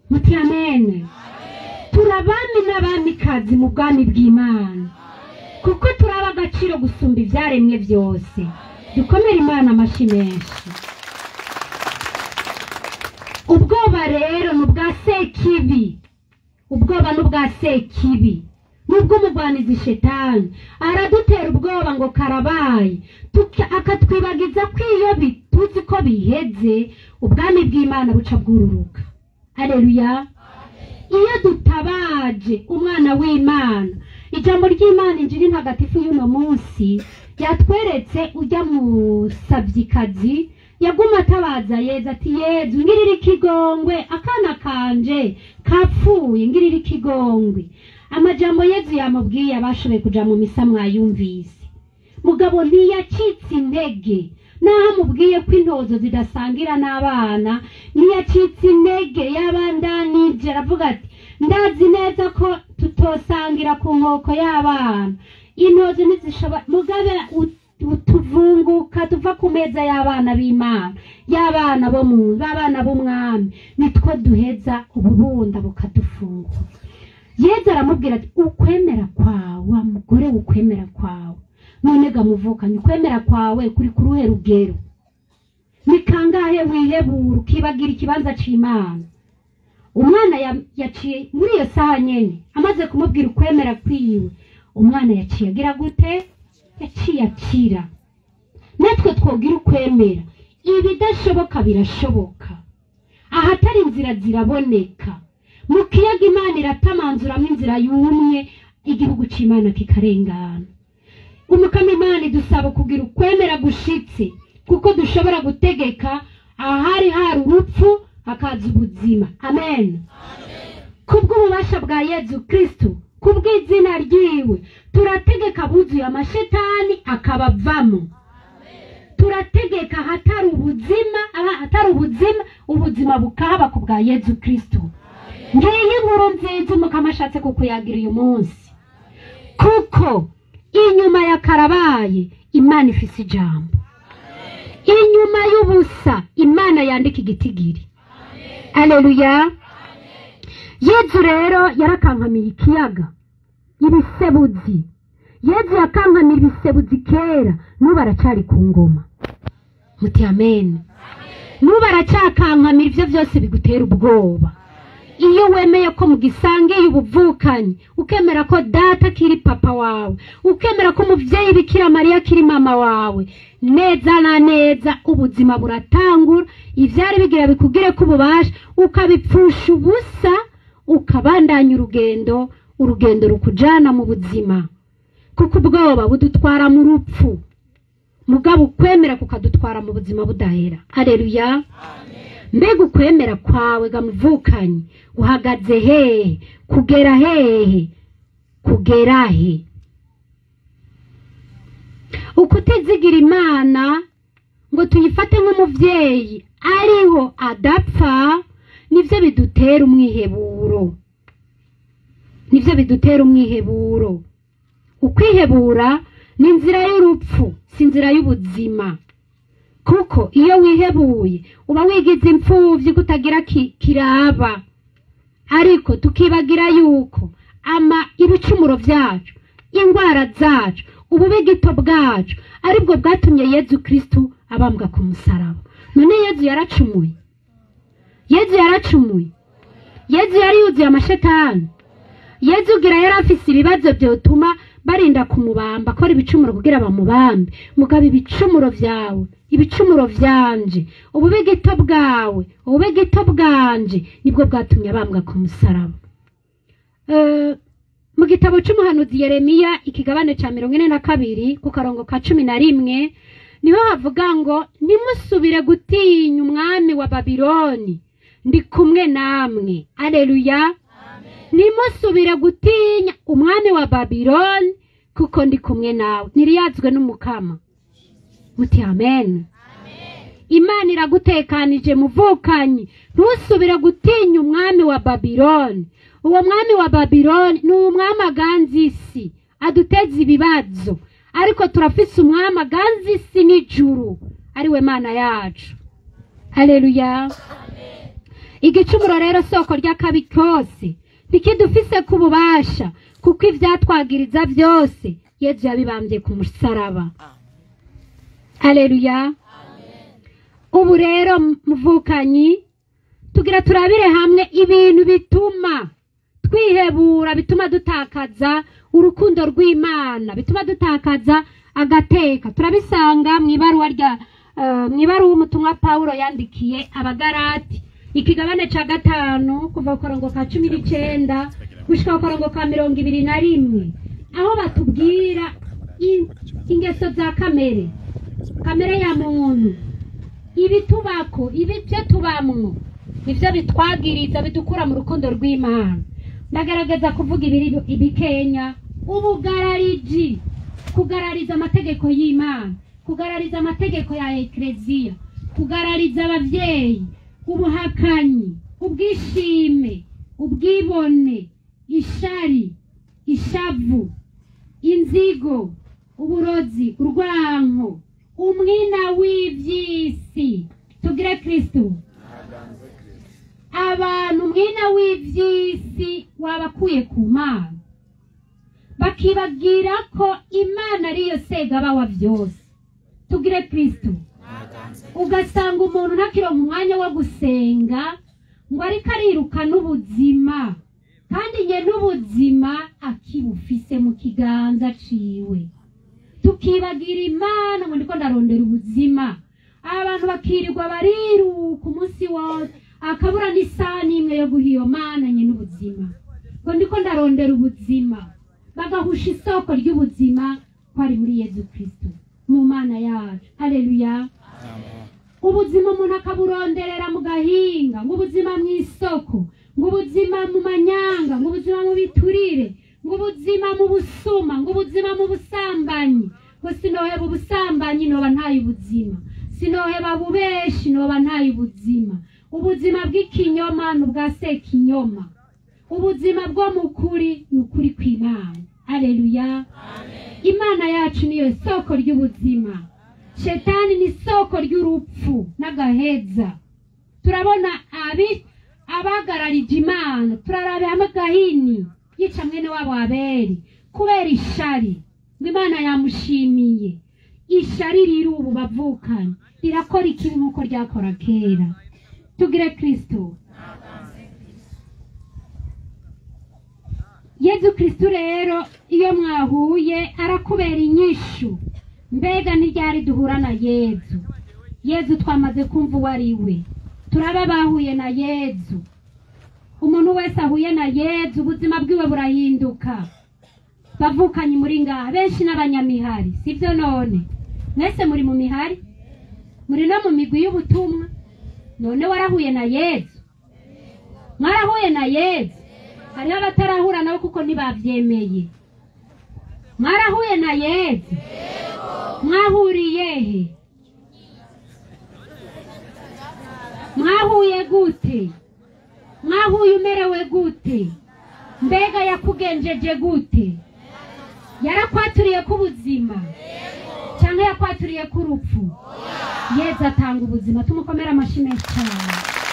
muti amene turabami n'abamikazi mu bwami bw'imana kuko turaba agaciro gusumba ibyaremwe byose dukomere imana amashyi menshi ubwoba rero ni ubwa sekibi ubwoba ni ubwa sekibi n'ubw'umugwanizi shetani aradutera ubwoba ngo karabaye tuka- akatwibagiza ko iyo bi- tuzi ko biheze ubwami bw'imana buca bwururuka aleluya iyo dutabaje umwana w'imana ijambo ry'imana injiri ntagatifu y'uno munsi yatweretse ujya mu sabyikazi yaguma atabaza yeza ati yezu ngirira ikigongwe akana kanje kapfuye ngirira ikigongwe amajambo yezu yamubwiye abashoboye kuja mu misa mwayumvise mugabo ntiyacitse intege naho amubwiye ko intozo zidasangira n'abana ntiyacitse intege yabandanije aravuga ati ndazi neza ko tutosangira ku nkoko y'abana intozo ntizishobora mugabe ut- utuvunguka tuva ku meza y'abana b'imana y'abana bo mu b'abana b'umwami nitwo duheza ububunda bukadufungura yezu aramubwira ati ukwemera kwawe wa mugore ukwemera kwawe none gamuvukanye ukwemera kwawe kuri ku ruhe rugero ni kangahe wihebura ukibagira ikibanza c'imana umwana ya- yaciye muri iyo saha nyene amaze kumubwira ukwemera kwiwe umwana yaciye agira gute yaciye akira natwe twogira ukwemera ibidashoboka birashoboka ahatari inzira ziraboneka mu kiyaga imana iratamanzuramo inzira yumye igihugu c'imana kikarengana umukama imana idusaba kugira ukwemera gushitse kuko dushobora gutegeka ahari hari urupfu hakaza ubuzima amen kubw'ububasha bwa yezu kristo kubw'izina ryiwe turategeka abuzuye amashetani akabavamo turategeka ahatari ubuzima ahatari ubuzima ubuzima bukahaba ku bwa yezu kristo ngiyi inkuru nziza umukama ashatse kukuyagira uyu munsi kuko inyuma ya karabaye imana ifise ijambo inyuma y'ubusa imana yandika igitigiri aleluya yezu rero yarakankamiye ikiyaga ibisebuzi yezu yakankamira ibisebuzi kera n'ubu aracyari ku ngoma muti amen n'ubu aracyakankamira ibyo byose bigutera ubwoba iyo wemeye ko mugisangiye ubuvukanyi ukemera ko data akiri papa wawe ukemera ko umubyeyi bikira mariya akiri mama wawe neza na neza ubuzima buratangura ibyari bigira bikubwire ko ububasha ukabipfusha ubusa ukabandanya urugendo urugendo rukujana mu buzima kuko ubwoba budutwara mu rupfu mugabo ukwemera kukadutwara mu buzima budahera hareruya mbega ukwemera kwawe gamuvukanye uhagaze hehe kugera hehe kugera he ukutizigira imana ngo tuyifate nk'umubyeyi ariho adapfa nibyo bidutera umwiheburo nibyo bidutera umwiheburo ukwihebura ni inzira y'urupfu si inzira y'ubuzima kuko iyo wihebuye uba wigize imfubyi kutagira ki- kiraba ariko tukibagira yuko ama ibicumuro byacu indwara zacu ububigito bwacu aribwo bwatumye yezu kristu abambwa ku musaraba none yezu yaracumuye yezu yaracumuye yezu yari yuzuye amashetani yezu ugira yari afise ibibazo byotuma barinda kumubamba akora ibicumuro kugira bamubambe mugabo ibicumuro byawe ibicumuro byanje ububigito bwawe ububigito bwanje nibwo bwatumye abambwa ku musaraba Eh, mu gitabo cy'umuhanuzi yeremiya ikigabane cya mirongo ine na kabiri ku karongo ka cumi na rimwe niho havuga ngo ntimusubire gutinya umwami wa babiloni ndi kumwe namwe aleluya ntimusubire gutinya umwami wa babiloni kuko ndi kumwe nawe ntiriyazwe n'umukama muti amen imana iragutekanije muvukanyi ntusubire gutinya umwami wa babiloni uwo mwami wa babiloni ni umwami aganza isi aduteza ibibazo ariko turafise umwami aganza isi n'ijuru ari we mana yacu haleluya igicumuro rero soko ry'akabi kose ntikidufise ku bubasha kuko ivyatwagiriza byose yezu yabibambye ku musaraba aleluya ubu rero muvukanyi tugira turabire hamwe ibintu bituma twihebura bituma dutakaza urukundo rw'imana bituma dutakaza agateka turabisanga mu ibaruwa rya eh, mu ibaruwa umutumwa pawulo yandikiye abagarati ikigabane ca gatanu kuva ku karongo ka cumi n'icenda gushika ku karongo ka mirongo ibiri na rimwe aho batubwira i- ingeso za kamere kamere ya muntu ibitubako ibyo tubamwo nivyo bitwagiriza bidukura mu rukundo rw'imana ndagaragaza kuvuga ibiri ibikenya ubugarariji kugarariza amategeko y'imana kugarariza amategeko ya ekleziya kugarariza abavyeyi ubuhakanyi ubwishime ubwibone ishari ishavu inzigo uburozi urwanko umwina w'ivy'isi tugire kristo abantu umwina w'ivy'isi wabakuye ku mana bakibagira ko imana ariyo segaba wa byose tugire kristo ugasanga umuntu ntakironka umwanya wo gusenga ngo ariko ariruka n'ubuzima kandi nye n'ubuzima akibufise mu kiganza ciwe tukibagira imana ngo ndiko ndarondera ubuzima abantu bakirirwa bariruka umunsi wose akabura n'isaha n'imwe yo guha iyo mana nye n'ubuzima ngo ndiko ndarondera ubuzima bagahusha isoko ry'ubuzima ko ari muri yezu kristo mu mana yacu haleluya ubuzima umuntu akaburonderera mu gahinga ngo ubuzima mu isoko ngo ubuzima mu manyanga ngo ubuzima mu biturire ngo ubuzima mu busuma ngo ubuzima mu busambanyi ngo sinoheba ubusambanyi noba ntaye ubuzima sinoheba bubeshi noba ntaye ubuzima ubuzima bw'ikinyoma ni ubwa sekinyoma ubuzima bwo mu kuri ni ukuri kw'imana aleluya imana yacu niyo soko ry'ubuzima shetani ni soko ry'urupfu n'agaheza turabona abi abagararije imana turarabe hamwe gahini yica mwene wabo aberi kubera ishari ngo imana yamushimiye ishari riri ubu bavukanye rirakora ikibi nk'uko ryakora kera tugire kristo yezu kristo rero iyo mwahuye arakubera inyishu mbega ntiryari duhura na yezu yezu twamaze kumva uwo ari we turaba bahuye na yezu umuntu wese ahuye na yezu ubuzima bwiwe burahinduka bavukanye muri ngaha benshi n'abanyamihari sibyo none mwese muri mu mihari muri no mu migwi y'ubutumwa none warahuye na yezu mwarahuye na yezu hariho abatarahura nabo kuko ntibabyemeye mwarahuye na yezu mwahuriye he mwahuye gute mwahuye umerewe gute mbega yakugenjeje gute yarakwaturiye k'ubuzima cyangwa yakwaturiye k'urupfu yezu atanga ubuzima tumukomere amashyi menshi cyane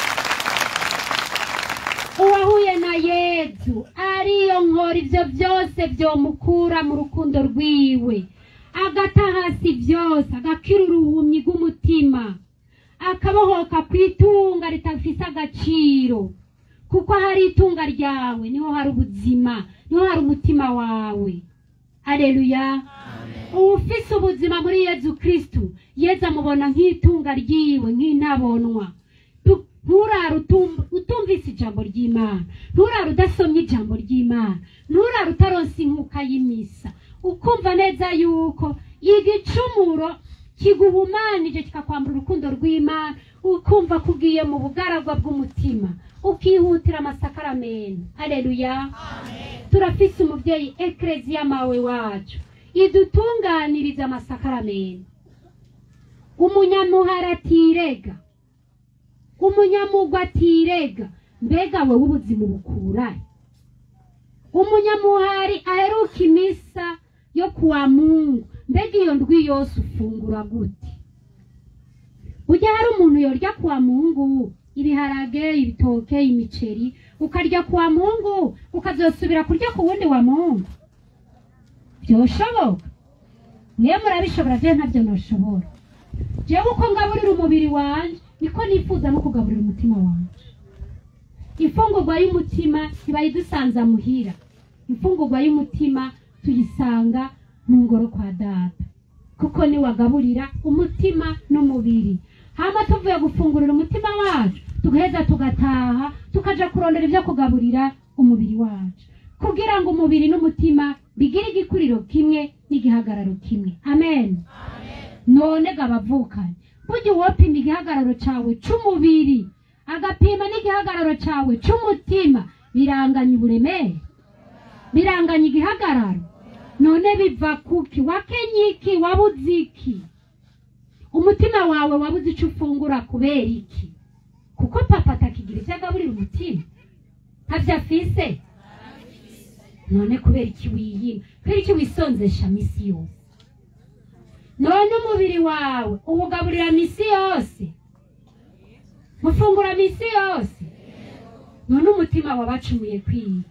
uwahuye na yezu ariyo nkora ibyo byose byomukura mu rukundo rwiwe agata hasi byose agakira uruhumyi rw'umutima akabohoka ku itunga ritafise agaciro kuko hari itunga ryawe niho hari ubuzima niho hari umutima wawe aleluya ufise ubuzima muri yezu kristu yezu amubona nk'itunga ryiwe nk'intabonwa Tu- nturare utum- utumvise ijambo ry'imana nturare udasomye ijambo ry'imana nturare utaronse inkuka y'imisa ukumva neza yuko igicumuro kiguhumanije kikakwambura urukundo rw'imana ukumva ko ugiye mu bugaragwa bw'umutima ukihutira amasakaramentu aleluya turafise umubyeyi ekereziya mawe wacu idutunganiriza amasakaramentu umunyamuhara atirega umunyamugwa atirega mbega wowe ubuzima ubukurahe umunyamuhari aheruka imisa yo kuwa mungu mbega iyo ndwi yose ufungura gute ujya hari umuntu yorya kuwa mungu ibiharage ibitoke imiceri ukarya ku wa mungu ukazosubira kurya ku wundi wa mungu byoshoboka niyo murabishobora byo ntabyo nashobora jewe uko ngaburira umubiri wanje niko nifuza no kugaburira umutima wanje imfungurwa y'umutima ntibayidusanza muhira imfungurwa y'umutima tuyisanga mu ngoro kwa data kuko niwagaburira umutima n'umubiri hama tuvuye gufungurira umutima wacu tugaheza tugataha tukaja kurondera ibyo kugaburira umubiri wacu kugira ngo umubiri n'umutima bigire igikuriro kimwe n'igihagararo kimwe amen none gabavukanye burya uwopima igihagararo cawe c'umubiri agapima n'igihagararo cawe c'umutima biranganya uburemere biranganya igihagararo none biva kuki wakenye iki wabuze iki umutima wawe wabuze icyo ufungura kubera iki kuko papa atakigira icyo agaburira umutima ntabyo afise none kubera iki wiyima kubera iki wisonzesha misi yose none umubiri wawe uwugaburira misi yose mufungura misi yose none umutima wabacumuye kwiga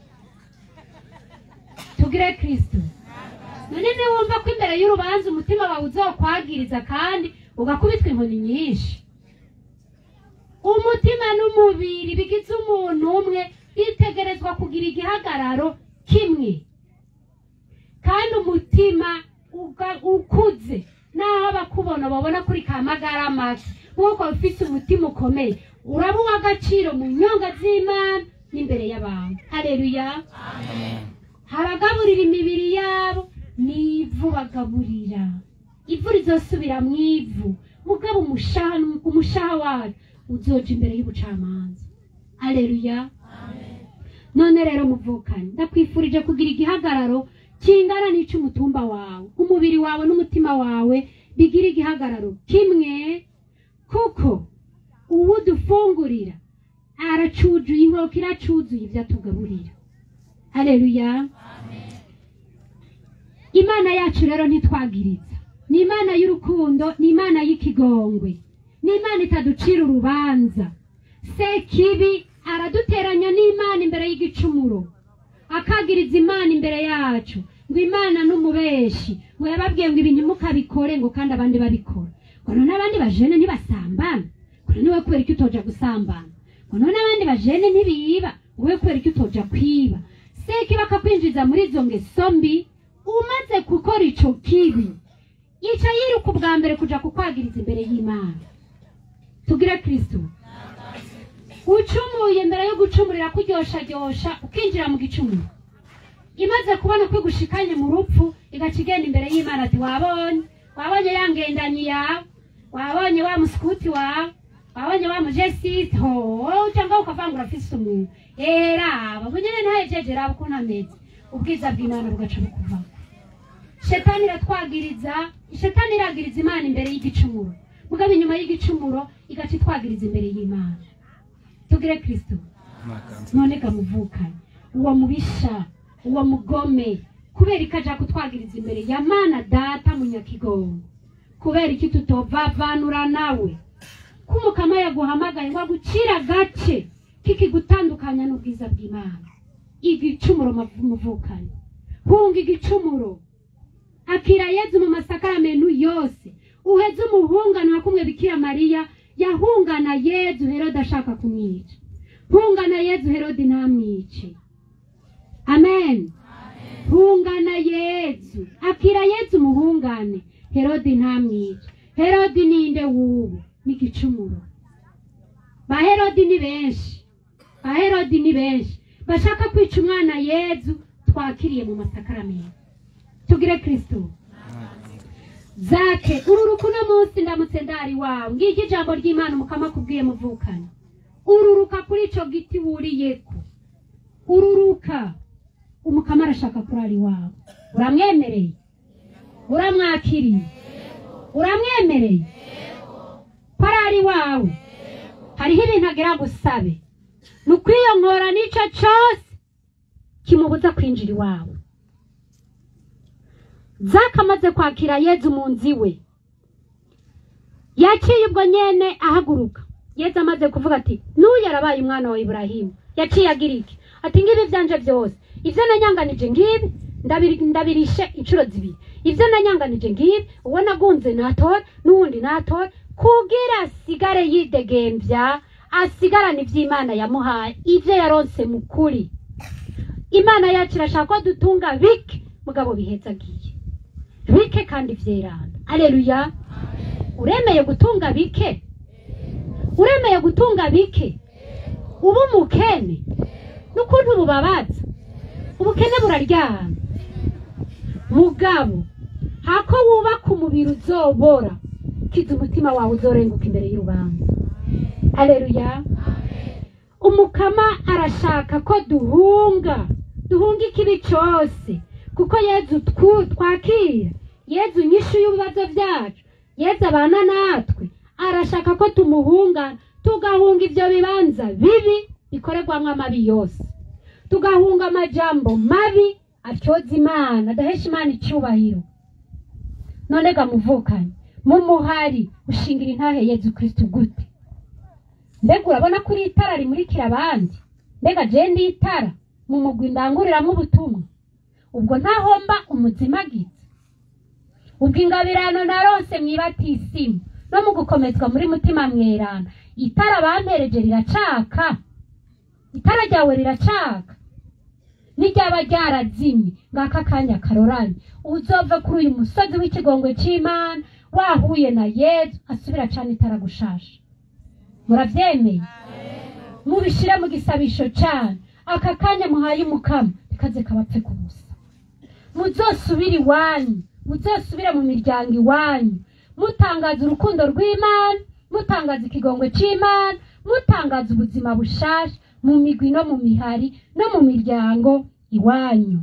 tugire kristo none niwumva ko imbere y'urubanza umutima wawe uzokwagiriza kandi ugakubitwa inkoni nyinshi umutima n'umubiri bigize umuntu umwe bitegerezwa kugira igihagararo kimwe kandi umutima uga- ukuze naho abakubona babona kuri ka magara make nk'uko ufite umutima ukomeye uraba uw'agaciro mu nyonga z'imana n'imbere y'abantu hareruya haragaburira imibiri yabo n'ivu bagaburira ivu rizosubira mu ivu mugabo umushaha umushaha wayo uzoja imbere y'ubucamanza aleluya none rero muvukanye ndakwifurije kugira igihagararo kingana n'icy'umutumba wawe umubiri wawe n'umutima wawe bigira igihagararo kimwe kuko uwo dufungurira aracujuye inkoko iracuzuye ibyo atugaburira aleluya imana yacu rero ntitwagiriza ni imana y'urukundo ni imana y'ikigongwe ni imana itaducira urubanza sekibi araduteranya n'imana imbere y'igicumuro akagiriza imana imbere yacu ngo imana n'umubeshi ngo yababwiye ngo ibintu mukabikore ngo kandi abandi babikora ngo none abandi bajene ntibasambana ngo none we kubera icyo utoja gusambana ngo none abandi bajene ntibiba ngo we kubera icyo utoja kwiba sekibi akakwinjiza muri izo ngeso mbi umaze gukora ico kibi ica yiruka ubwa mbere kuja kukwagiriza imbere y'imana tugire kristo ucumuye mbere yo gucumurira kuryoshajyosha ukinjira mu gicumuro imaze kubona ko igushikanye mu rupfu igaca igenda imbere y'imana ati wabonye wabonye ya ngendanyi yawe wabonye wa musikuti wawe wabonye wa mujesite ho wowe cyangwa ukavangura afise umuntu era aba bunyene ntahejeje raba ukuntu ameze ubwiza bw'imana bugaca bukuvamo shetani iratwagiriza shetani iragiriza imana imbere y'igicumuro mugabo inyuma y'igicumuro igaca itwagiriza imbere y'imana tugire kristo none gamuvukanye uwo mubisha uwo mugome kubera ikaja kutwagiriza imbere ya mana data munyakigongo kubera iki tutovavanura nawe ko umukama yaguhamagaye ngo agucire agace kikigutandukanya n'ubwiza bw'imana igicumuro mavu- muvukanye hunga igicumuro akira yezu mu masakaramentu yose uheze umuhungano wa kumwe bikira mariya yahungana yezu herode ashaka kumwica hungana yezu herode ntamwice amen hungana yezu akira yezu umuhungane herode ntamwice herode ninde wubu n'igicumuro ba herode ni benshi ba herode ni benshi bashaka kwica umwana yezu twakiriye mu masakaramentu tugire kristo zake ururuka uno munsi ndamutse ndari wawe ngiryo ijambo ry'imana umukama akubwiye muvukana ururuka kuri ico giti wuriyeko ururuka umukama arashaka kurari wawe uramwemereye uramwakiriye uramwemereye ko arari wawe hariho ibintu agira gusabe ni ukwiyonkora n'ico cose kimubuza kwinjira iwawe zaka amaze kwakira yezu mu nzu iwe yaciye ubwo nyene ahaguruka yesu amaze kuvuga ati n'uyu yarabaye umwana wa iburahimu yaciye agira iki ati ngibi byanje byose ibyo nanyanganije ngibi ndabiri- ndabirishe inshuro zibiri ibyo nanyanganije ngibi uwo nagunze natore n'uwundi natore kugira asigare yidegembya asigarane iby'imana yamuhaye ibyo yaronse mu kuri imana yacu irashaka ko dutunga bike mugabo bihetsagiye bike kandi vyerana aleluya uremeye gutunga bike uremeye gutunga bike uba umukene n'ukuntu bubabaza ubukene buraryana mugabo hako wubaka umubiri uzobora kiza umutima wawe uzorenguka imbere y'urubanza aleluya umukama arashaka ko duhunga duhunga ikibi cyose kuko yezu twu- twakira yezu nyinshi y'ibibazo byacu yezu abana natwe arashaka ko tumuhunga tugahunga ibyo bibanza bibi bikorerwamo amabi yose tugahunga amajambo mabi atyoza imana adahesha imana icyubahiro none gamuvukanye mu muhari ushingira intahe yezu kristu gute mbega urabona ko iri itara rimurikira abandi mbega je ndi itara mu mugwi ndanguriramo ubutumwa ubwo ntahomba umuzimagizi ubwo ingabirano narose mwibatisimu no mu gukomezwa muri mutima mwerana itara bampereje riracaka itara ryawe riracaka n'iryaba ryarazimye ngaka akanya karoranye uzove kuri uyu musozi w'ikigongwe c'imana wahuye na yezu asubira cane itara gushasha murabyemeye mubishire mu gisabisho cyane aka kanya muhaye umukama ikaze kabapfe ku busa muzosubire iwanyu muzosubire mu miryango iwanyu mutangaza urukundo rw'imana mutangaza ikigongwe cy'imana mutangaza ubuzima bushasha mu migwi no mu mihari no mu miryango iwanyu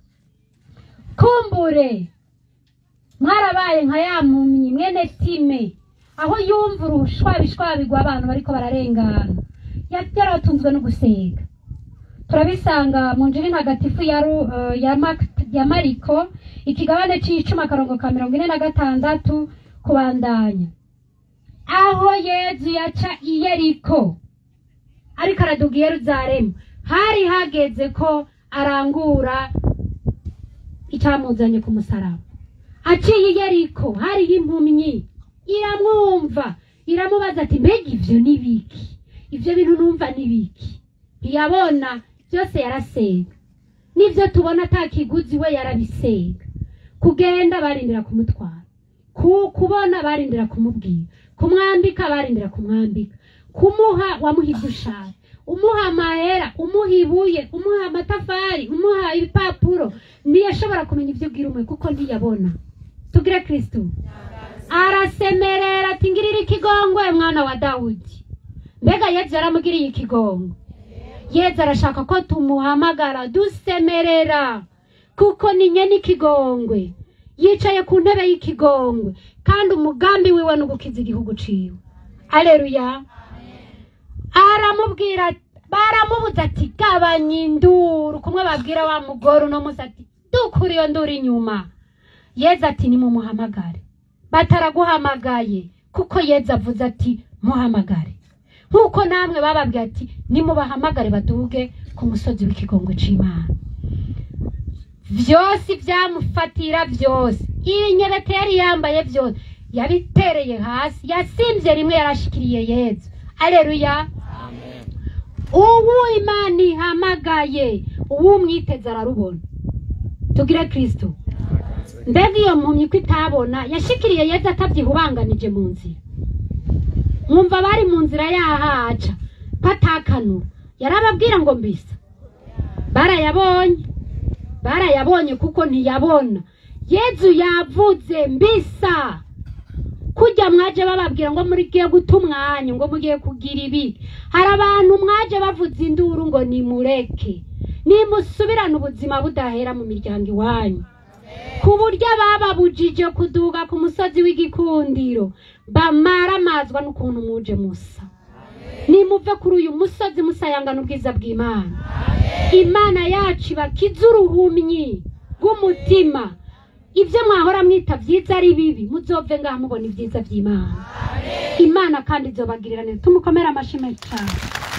kumbure mwarabaye nka ya mpumyi mwene time aho yumva urushwabishwabigwa abantu bariko bararengana Ya- yaratunzwe no gusega turabisanga mu njiri ntagatifu ya, Ru- eh, ya, Mak- ya mariko ikigabane c'icumi akarongo ka mirongo ine na gatandatu kubandanya aho yezu yaca i yeriko ariko araduga i yeruzalemu hari hageze ko arangura icamuzanye ku musaraba aciye i yeriko hariho impumyi iramwumva iramubaza ati mbega ivyo ni biki ivyo bintu numva ni biki ntiyabona byose yarasega n'ivyo tubona ata kiguzi we yarabisega kugenda barindira kumutwara ku, kubona barindira kumubwira kumwambika barindira kumwambika kumuha wamuha ibyo ushaka umuha amahera umuha ibuye umuha amatafari umuha ibipapuro ntiyashobora kumenya ibyo ubwira umwe kuko ntiyabona tugire kristo arasemerera ati ngirira ikigongwe mwana wa dawudi mbega yezu yaramugiriye ikigongwe yezu arashaka ko tumuhamagara dusemerera kuko ni nyene ikigongwe yicaye ku ntebe y'ikigongwe kandi umugambi wiwe ni ugukiza igihugu ciwe aleluya aramubwira baramubuza ati gabanya induru kumwe babwira wa mugore uno munsi ati dukura iyo nduru inyuma yezu ati nimumuhamagare bataraguhamagaye kuko yezu avuze ati muhamagare nk'uko namwe bababwiye ati nimubahamagare baduge ku musozi w'ikigongwe c'imana vyose vyamufatira vyose ibinyebete yari yambaye vyose yabitereye hasi yasimvye rimwe yarashikiriye yezu aleluya ubu imana ihamagaye ubu umwiteze ararubona tugire kristo mbega iyo mpumyi ko itabona yashikiriye yezu atabyihubanganije mu nzira mwumva bari mu nzira yahaca batakanura yarababwira ngo mbisa barayabonye barayabonye kuko ntiyabona yezu yavuze mbisa kujya mwaje bababwira ngo mugiye guta umwanya ngo mugiye kugira ibi hari abantu mwaje bavuze induru ngo nimureke nimusubirane ubuzima budahera mu miryango iwanyu ku buryo bababujije kuduga ku musozi w'igikundiro bamaramazwa n'ukuntu muje musa nimuve kuri uyu musozi musayangana ubwiza bw'imana imana yacu ibakiza uruhumyi rw'umutima ibyo mwahora mwita byiza ari bibi muzove ngaha mubona ibyiza by'imana imana kandi izobagirira neza tumukomere amashyi menshi cyane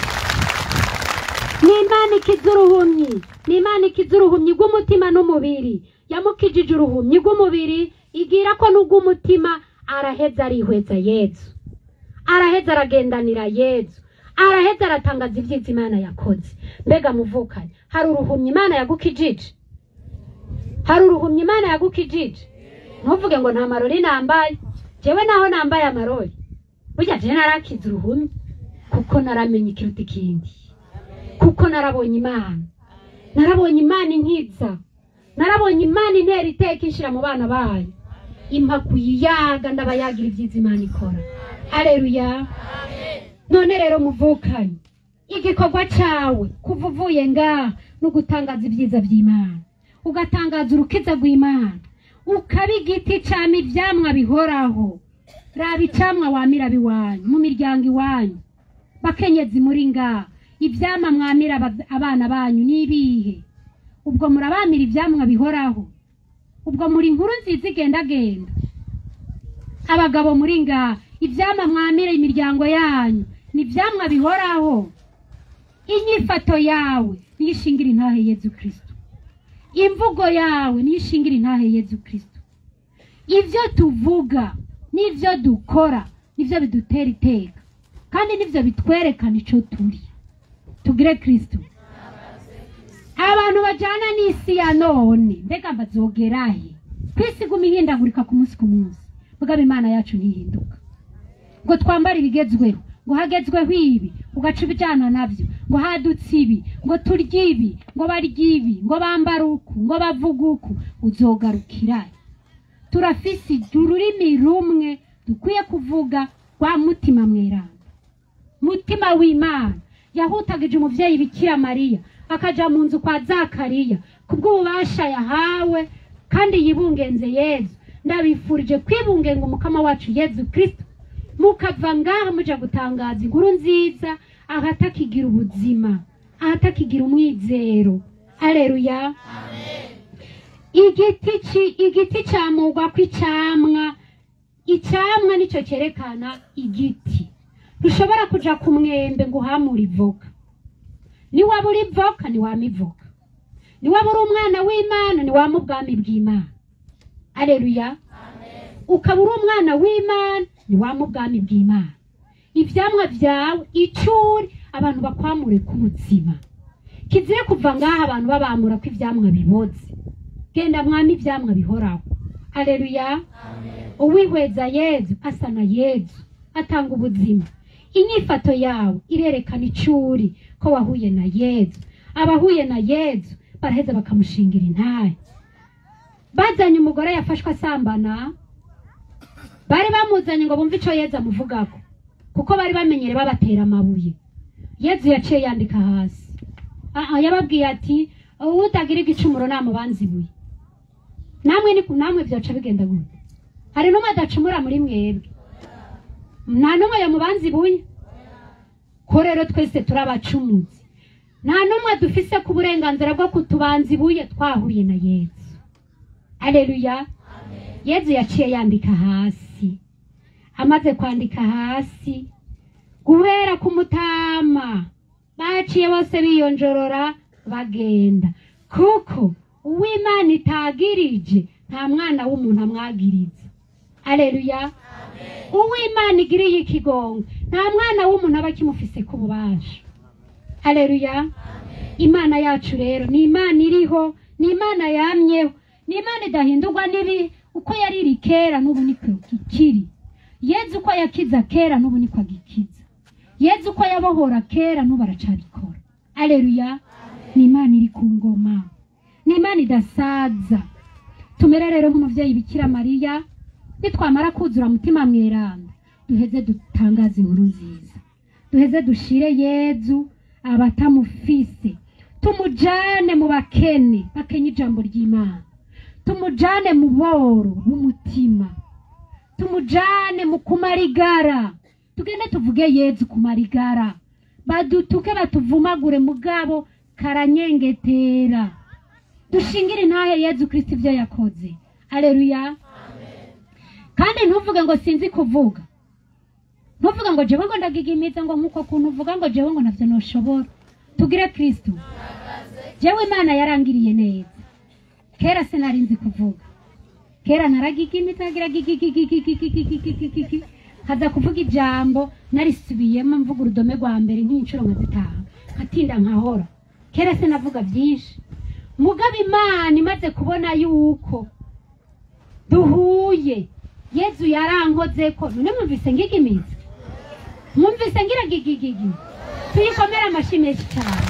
ni imana ikiza uruhumyi ni imana ikiza uruhumyi rw'umutima n'umubiri yamukijije uruhumyi rw'umubiri igira ko n'ubw'umutima araheza arihweza yezu araheza aragendanira yezu araheza aratangaza ibyiza imana yakoze mbega muvukanye hari uruhumyi imana yagukijije hari uruhumyi imana yagukijije ntuvuge ngo nta marori nambaye jewe naho nambaye amarori burya jewe narakize uruhumyi kuko naramenye ikiruta ikindi kuko narabonye imana narabonye imana inkiza narabonye imana intera iteka inshyira mu bana bayo impa kuyiyaga ndabayagira ibyiza imana ikora hareruya none rero muvukanye igikorwa cyawe kuva uvuye ngaha no gutangaza ibyiza by'imana ugatangaza urukiza rw'imana ukaba igiti cyama ibyamwa bihoraho raba icyamwa wamira biwanyu mu miryango iwanyu bakenyezi muri ngaha ibyamwa mwamira aba- abana banyu ni ibihe ubwo murabamira ibyamwa bihoraho ubwo muri inkuru nziza igendagenda abagabo muri ngaha ibyamwa mwamira imiryango yanyu ni ibyamwa bihoraho inyifato yawe niyo ishingira intahe yezu kirisito imvugo yawe niyo ishingira intahe yezu kirisito ibyo tuvuga n'ibyo dukora nibyo bidutera iteka kandi nibyo bitwerekana icyo turi tugire kirisito abantu bajyana n'isi ya none mbega bazogerahe ku isi iguma ihindagurika ku munsi ku munsi mugabo imana yacu ntihinduka ngo twambare ibigezweho ngo hagezweho ibi ugaca ibijyana nabyo ngo hadutse ibi ngo turye ibi ngo barye ibi ngo bambare uku ngo bavuge uku uzogarukira turafise ururimi rumwe dukwiye kuvuga rwa mutima mweranda mutima w'imana yahutagije umubyeyi bikira mariya akaja mu nzu kwa zakariya kubw'ububasha yahawe kandi yibungenze yezu ndabifurije kwibungenga umukama wacu yezu kristo mukava ngaha muja gutangaza inkuru nziza ahatakigira ubuzima ahatakigira umwizero aleluya igiti ci- igiti cyamurwa kw'icyamwa icyamwa nicyo cyerekana igiti ntushobora kuja ku mwembe ngo uhamure ivoka niwaba uri ivoka niwama ivoka niwaba uri umwana w'imana niwama ubwami bw'imana aleluya ukaba uri umwana w'imana niwama ubwami bw'imana ibyamwa byawe icuri abantu bakwamure ku buzima kizire kuva ngaha abantu babamura ko ibyamwa biboze genda mwami ibyamwa bihoraho aleluya uwihweza yezu asa na yezu atanga ubuzima inyifato yawe irerekana icuri ko wahuye na yezu abahuye na yezu baraheza bakamushingira intahe bazanye umugore yafashwe asambana bari bamuzanye ngo bumve icyo yezu amuvugako kuko bari bamenyere babatera amabuye yezu yaciye yandika hasi aha yababwiye ati utagira igicumuro namubanza ibuye namwe ni namwe byaca bigenda gute hari n'umwe adacumura muri mwebwe nta n'umwe yamubanza ibuye ko rero twese turi abacumuzi nta n'umwe dufise ku burenganzira bwo kutubanza ibuye twahuye na yezu aleluya yezu yaciye yandika hasi amaze kwandika hasi guhera ku mutama baciye bose biyonjorora bagenda kuko uw'imana itagirije nta mwana w'umuntu amwagiriza aleluya uw'imana igiriye ikigongo nta mwana w'umuntu aba akimufise ku bubasha aleluya imana yacu rero ni imana iriho ni imana yamyeho ni imana idahindurwa n'ibi uko yari iri kera n'ubu niko ikiri yezu uko yakiza kera n'ubu niko agikiza yezu uko yabohora kera n'ubu aracabikora aleluya ni imana iri ku ngoma ni imana idasaza tumere rero nk'umubyeyi bikira mariya nitwamara kuzura mutima mweranda duheze dutangaze inkuru nziza duheze dushire yezu abatamufise tumujane mu bakene bakenya ijambo ry'imana tumujane mu boro b'umutima tumujane mu kumarigara tugende tuvuge yezu kumarigara badutuke batuvumagure mugabo karanyengetera dushingire intahe yezu kristo ibyo yakoze aleluya kandi ntuvuge ngo sinzi kuvuga ntuvuge ngo jewe ngo ndagigimiza ngo nk'uko kuntu uvuga ngo jewe ngo navyo noshobora tugire kristo jewe imana yarangiriye neza kera sinari nzi kuvuga kera naragigimiza nkagira gigigigigigigigigigigigi nkaza kuvuga ijambo narisubiyemo mvuga urudome rwa mbere nk'inshuro nka zitanu nkatinda nkahora kera sinavuga byinshi mugabo imana imaze kubona yuko duhuye yezu yarankoze ko none mwumvise ngigimiza mwumvise ngira gigigigi tuyikomere amashyi menshi cyane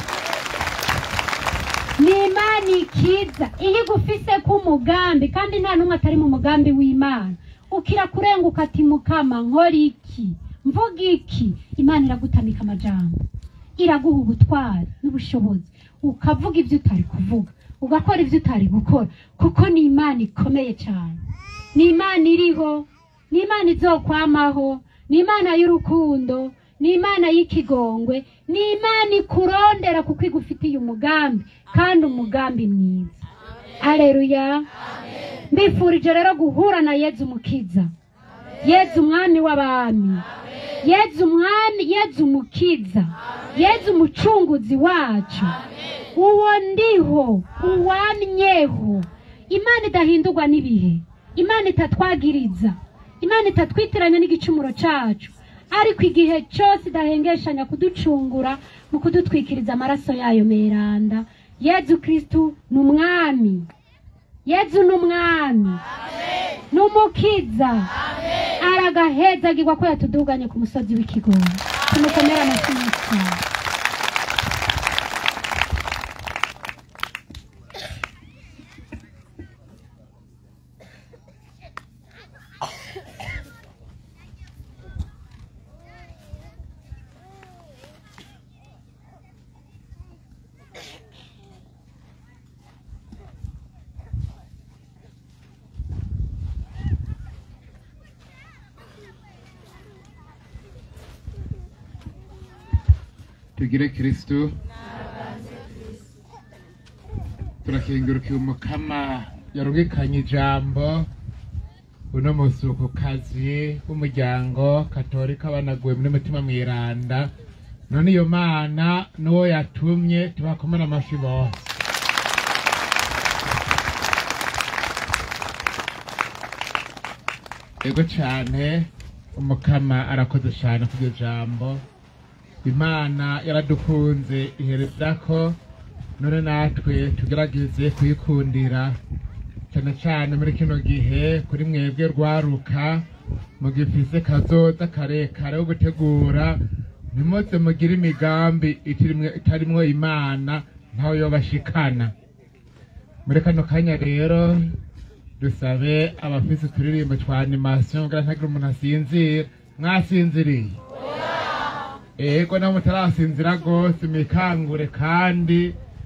ni imana ikiza iyo igufise k'umugambi kandi nta n'umwe atari mu mugambi w'imana ukira kurenguka ati mukama nkora iki mvuga iki imana iragutamika amajambo iraguha ubutwari n'ubushobozi ukavuga ibyo utari kuvuga ugakora ibyo utari gukora kuko ni imana ikomeye cyane ni imana iriho ni imana izokwamaho ni imana y'urukundo ni imana y'ikigongwe ni imana ikurondera kuko igufitiye umugambi kandi umugambi mwiza aleluya mbifurije rero guhura na yezu umukiza yezu umwami w'abami yezu umwami yezu umukiza yezu umucunguzi wacu uwo ndiho uwamyeho imana idahindurwa n'ibihe imana itatwagiriza imana itatwitiranya n'igicumuro cacu ariko igihe cyose idahengeshanya kuducungura mu kudutwikiriza amaraso yayo meranda yezu kristu ni umwami yezu ni umwami ni umukiza aragahezagirwa ko yatuduganye ku musozi w'ikigondo tumukomere amashyi menshi cyane tugire kristu turakengurukiye umukama yarungikanye ijambo uno musukukazi w'umuryango katolika banaguwe muri mutima mwiranda none iyo mana n'uwo yatumye tubakomere amashyi bose ego cyane umukama arakoze cyane ku iryo jambo imana yaradukunze ihereza ko none natwe tugerageze kuyikundira cyane cyane muri kino gihe kuri mwebwe rwaruka mugifise kazoza karekare wo gutegura ntimuze mugire imigambi itirimwe- itarimwo imana ntaho yobashikana muri kano kanya rero dusabe abafise uturirimbo twa animasiyo kugira ntagire umuntu asinzira mwasinziriye ego nabo mutarasinzira rwose mikangure kandi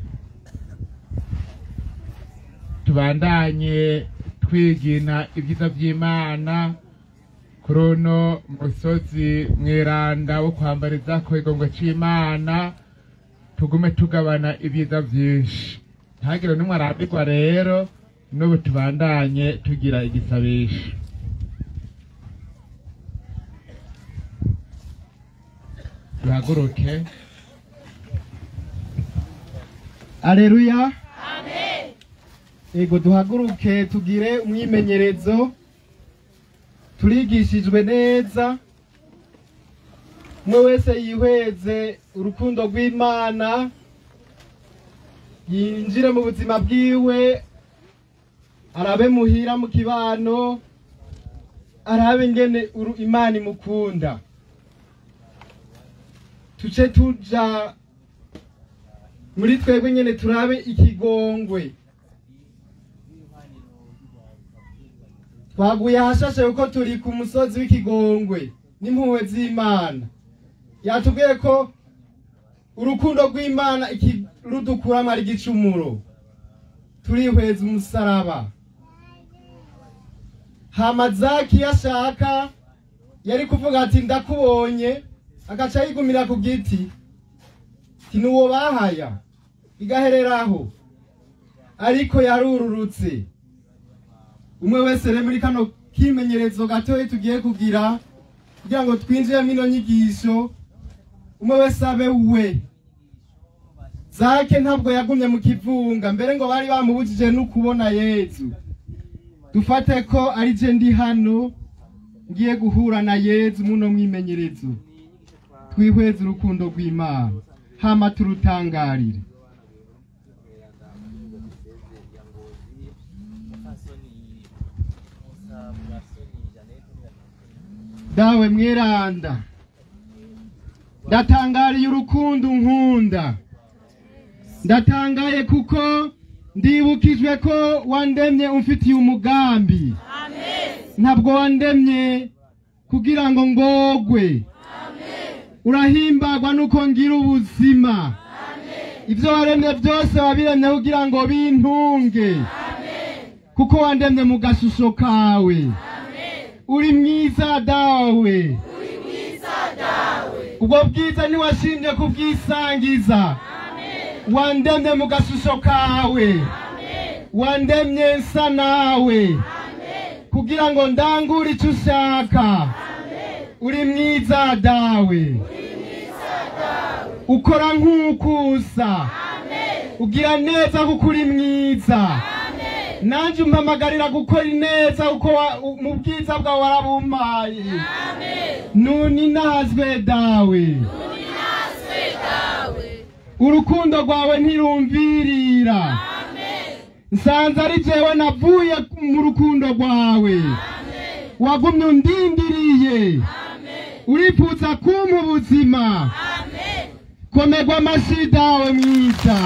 tubandanye twigina ibyiza by'imana kuri uno musozi mweranda wo kwambariza ku igongo c'imana tugume tugabana ibyiza byinshi ntagire n'umwe arambirwa rero n'ubu tubandanye tugira igisabisho duhaguruke aleluya ego duhaguruke tugire umwimenyerezo turigishijwe neza umwe wese yihweze urukundo rw'imana yinjire mu buzima bwiwe arabe muhira mu kibano arabe ingene uru- imana imukunda tuce tuja muri twebwe nyene turabe ikigongwe twaguye ahashashe kuko turi ku musozi w'ikigongwe n'impuhwe z'imana yatubwiye ko urukundo rw'imana iki- rudukuramo ari igicumuro turihweza umusaraba hamazaki iyo ashaka yari kuvuga ati ndakubonye agaca yigumira ku giti ti nuwo bahaya igahereraho ariko yarururutse umwe wese rero muri kano kimenyerezo gatoya tugiye kugira kugira ngo twinjiremo ino nyigisho umwe wese abe we zake ntabwo yagumye mu kivunga mbere ngo bari bamubujije no kubona yezu dufate ko ari je ndi hano ngiye guhura na yezu muno mwimenyerezo twihweze urukundo rw'imana hama turutangarire dawe mweranda ndatangariye urukundo nkunda ndatangaye kuko ndibukijwe ko wandemye umfitiye umugambi ntabwo wandemye kugira ngo ngogwe urahimbagwa nuko ngira ubuzima ibyo waremye byose wabiremye kugira ngo bintunge kuko wandemye mu gashusho kawe uri mwiza dawe ubwo bwiza ntiwashimye kubwisangiza wandemye mu gashusho kawe wandemye nsa nawe kugira ngo ndangure icyo ushaka uri mwiza dawe ukora nk'ukusa ugira neza kuko uri mwiza nanjye umpamagarira gukora neza kuko wa- u- mu bwiza bwawe warabumpaye nuni nahazwe dawe urukundo rwawe ntirumvirira nsanze ari jewe navuye mu rukundo rwawe wagumye undindiriye urifuza kumpa ubuzima komerwa amashyi dawe mwiza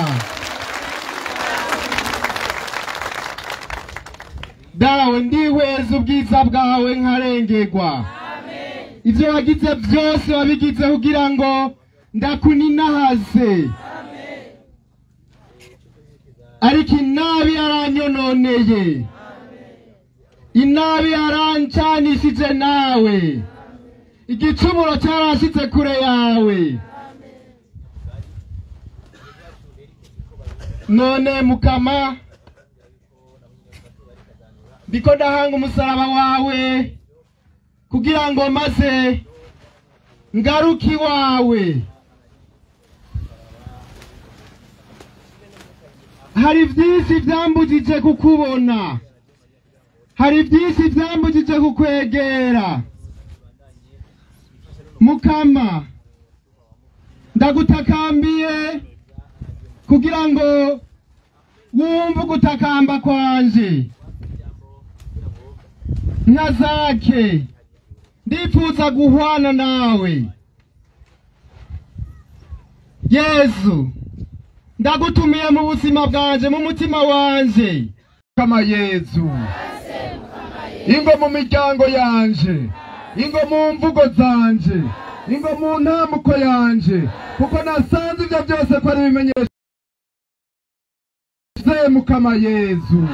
dawe ndihweza ubwiza bwawe nkarengerwa ibyo wagize byose wabigize kugira ngo ndakuninahaze ariko inabi yaranyononeye inabi yarancanishije nawe igicumuro cyarashitse kure yawe none mukama ndiko ndahanga umusaraba wawe kugira ngo maze ngaruke iwawe hari byinshi byambujije kukubona hari byinshi byambujije kukwegera mukama ndagutakambiye kugira ngo wumve ugutakamba kwanje nka zake ndifuza guhwana nawe yesu ndagutumiye mu buzima bwanje mu mutima wanje kama yesu ingo mu miryango yanje ingo mu mvugo zanje ingo mu ntamuko yanje kuko nasanze ibyo byose ko ari ibimenyesha mukama yesu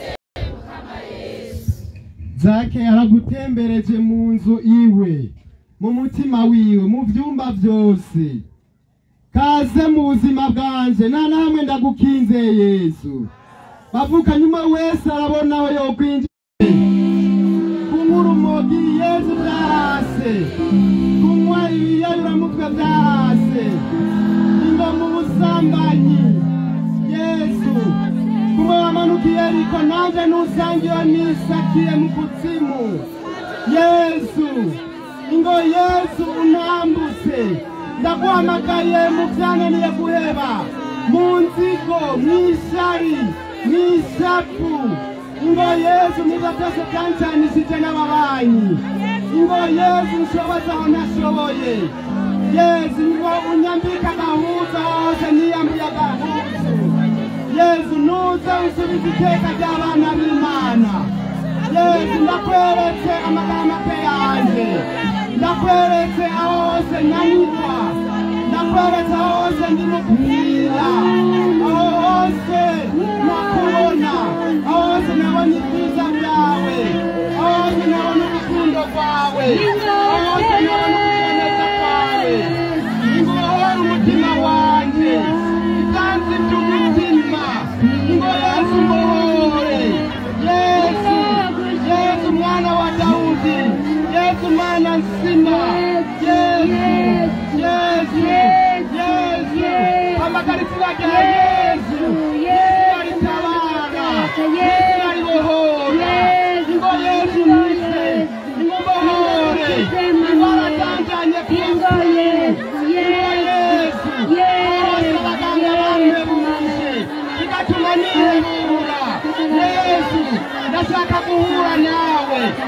zake aragutembereje mu nzu iwe mu mutima wiwe mu byumba byose kaze mu buzima bwanje nta na hamwe ndagukinze yesu bavuka nyuma wese arabona aho yokwinjira kunywa urumogi yesu byarase kunywa ibiyayuramutwe byarase ingo mu busambanyi yesu kuba wamanukiye ariko nanjye nusangiwe nisakiye mu kuzimu yesu ingo yesu unambutse ndaguhamagaye mu byananiye guheba mu nzigo mu ishari mu ishapu ingo yesu niba byose byancanishije n'ababanyi ingo yesu nshoboza aho ntashoboye yesu ngo unyambike agahuza hose niyambuye agahuzu yesu nuze usubize iteka ry'abana b'imana yesu ndakweretse amagambo yanjye ndakweretse aho hose nanyurwa ndakweretse aho hose ndi mu kupfira aho hose nakubona aho hose nabona ibyiza byawe aho hose nabona urukundo rwawe aho hose nabona ukugeneza kwawe ingohora umutima wanjye ibyansi by'umutima ngo yesu mbohore yesu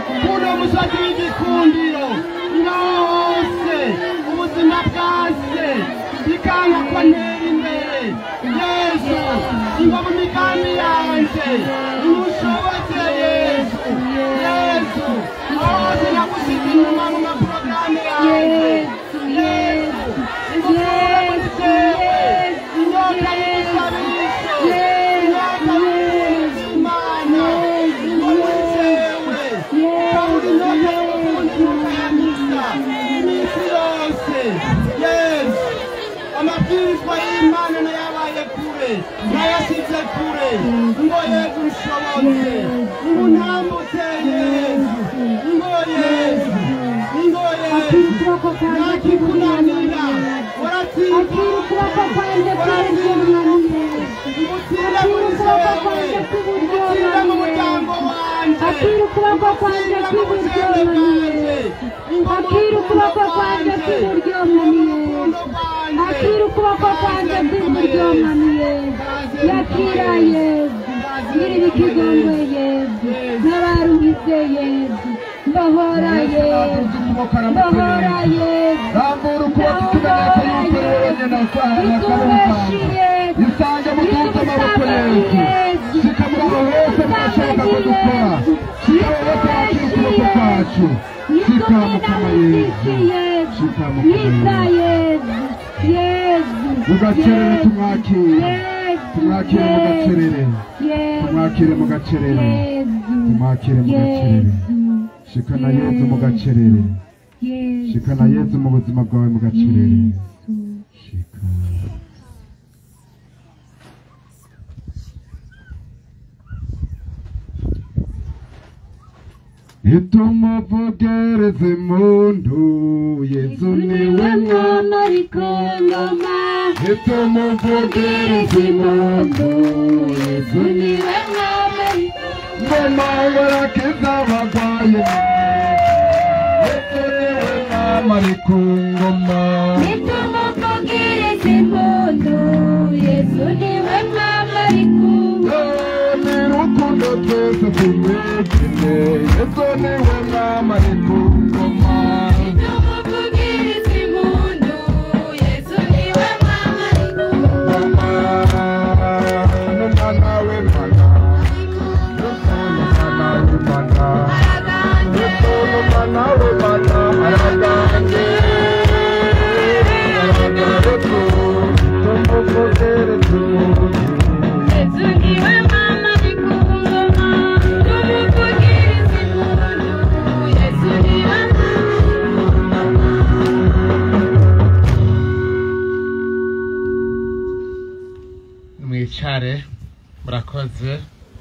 kuno musozi w'igikundiro ngaho hose ubuzima bwase bikanga ko ntera imbere yesu ingo mu migambi yanje imushoboze yesu yesu aho hose nagusize inyuma mu maporogaramu yanje yesu ingukure muri jewe inyota y'ibisabisho inyota y'imana ingo muri jewe ukabura inyota y'ubukunzi bukayamisa iminsi yose yesu amabwirizwa y'imana nayabaye kure nayasize kure ngo yesu ushobotse ngo untambutse yesu ngo yesu ngo yesu ntakikunanira akira ukuboko kwanjye kw'iburyo mwami utsinda muri jewe utsinda mu muryango wanje akira ukuboko kwanjye kw'iburyo mwami akira ukuboko kwanjye kw'iburyo mwami akira ukuboko kwanjye kw'iburyo mwami yakira yezu nyiri ikigongwe yezu n'abaruhize yezu mbohora yezu mbohora yezu rambura ukuboko ikimenyetso y'uko uri wenyine usanga itubeshi yezu isange mutunze amaboko yesu shika muri aho hose mwashoboka ko dukora shika aho hose wakira ukuboko kwacu shika mukama yesu shika mukama yesu mugacerere tumwakire tumwakire mugacerere tumwakire mugacerere tumwakire mugacerere shika na yesu mugacerere shika na yesu mu buzima bwawe mugacerere shika itumuvugereze mundu yesu niwe mwana itumuvugereze mundu yesu niwe ngoma barakiza abagwaye yesu niwe mwama ari ku ngoma ni rukundo twese tumwegine yesu niwe mwama ari ku ngoma ngoma n'umwana w'imana yesu n'umwana w'imana yesu n'umwana w'imana araganje araganje tumuvugereze mundu mwicare murakoze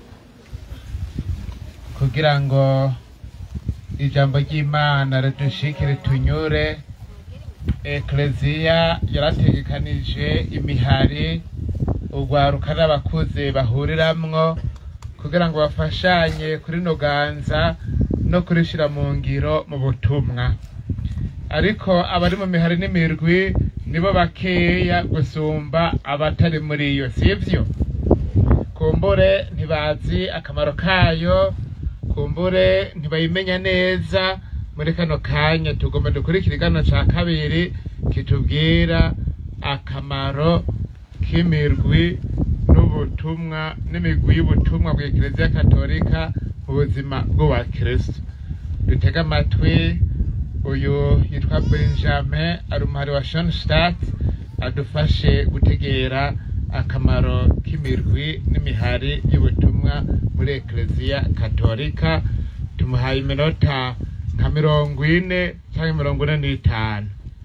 kugira ngo ijambo ry'imana ridushikire tunyure ekleziya yarategekanije imihari urwaruka n'abakuze bahuriramwo kugira ngo bafashanye kuri noganza no kurishira mu ngiro mu butumwa ariko abari mu mihari n'imirwi nibo bakeya gusumba abatari muri iyo sivyo kumbure ntibazi akamaro kayo kumbure ntibayimenya neza muri kano kanya tugomba dukurikira igano ca kabiri kitubwira akamaro k'imirwi n'ubutumwa n'imigwi y'ubutumwa bwa ekereziya katolika mu buzima bw'ubakristo dutege amatwi uyu yitwa benjamin ari umuhari wa shonstadt adufashe gutegera akamaro k'imirwi n'imihari y'ubutumwa muri ekereziya katolika tumuhaye iminota nka mirongo ine cyangwa mirongo ine n'itanu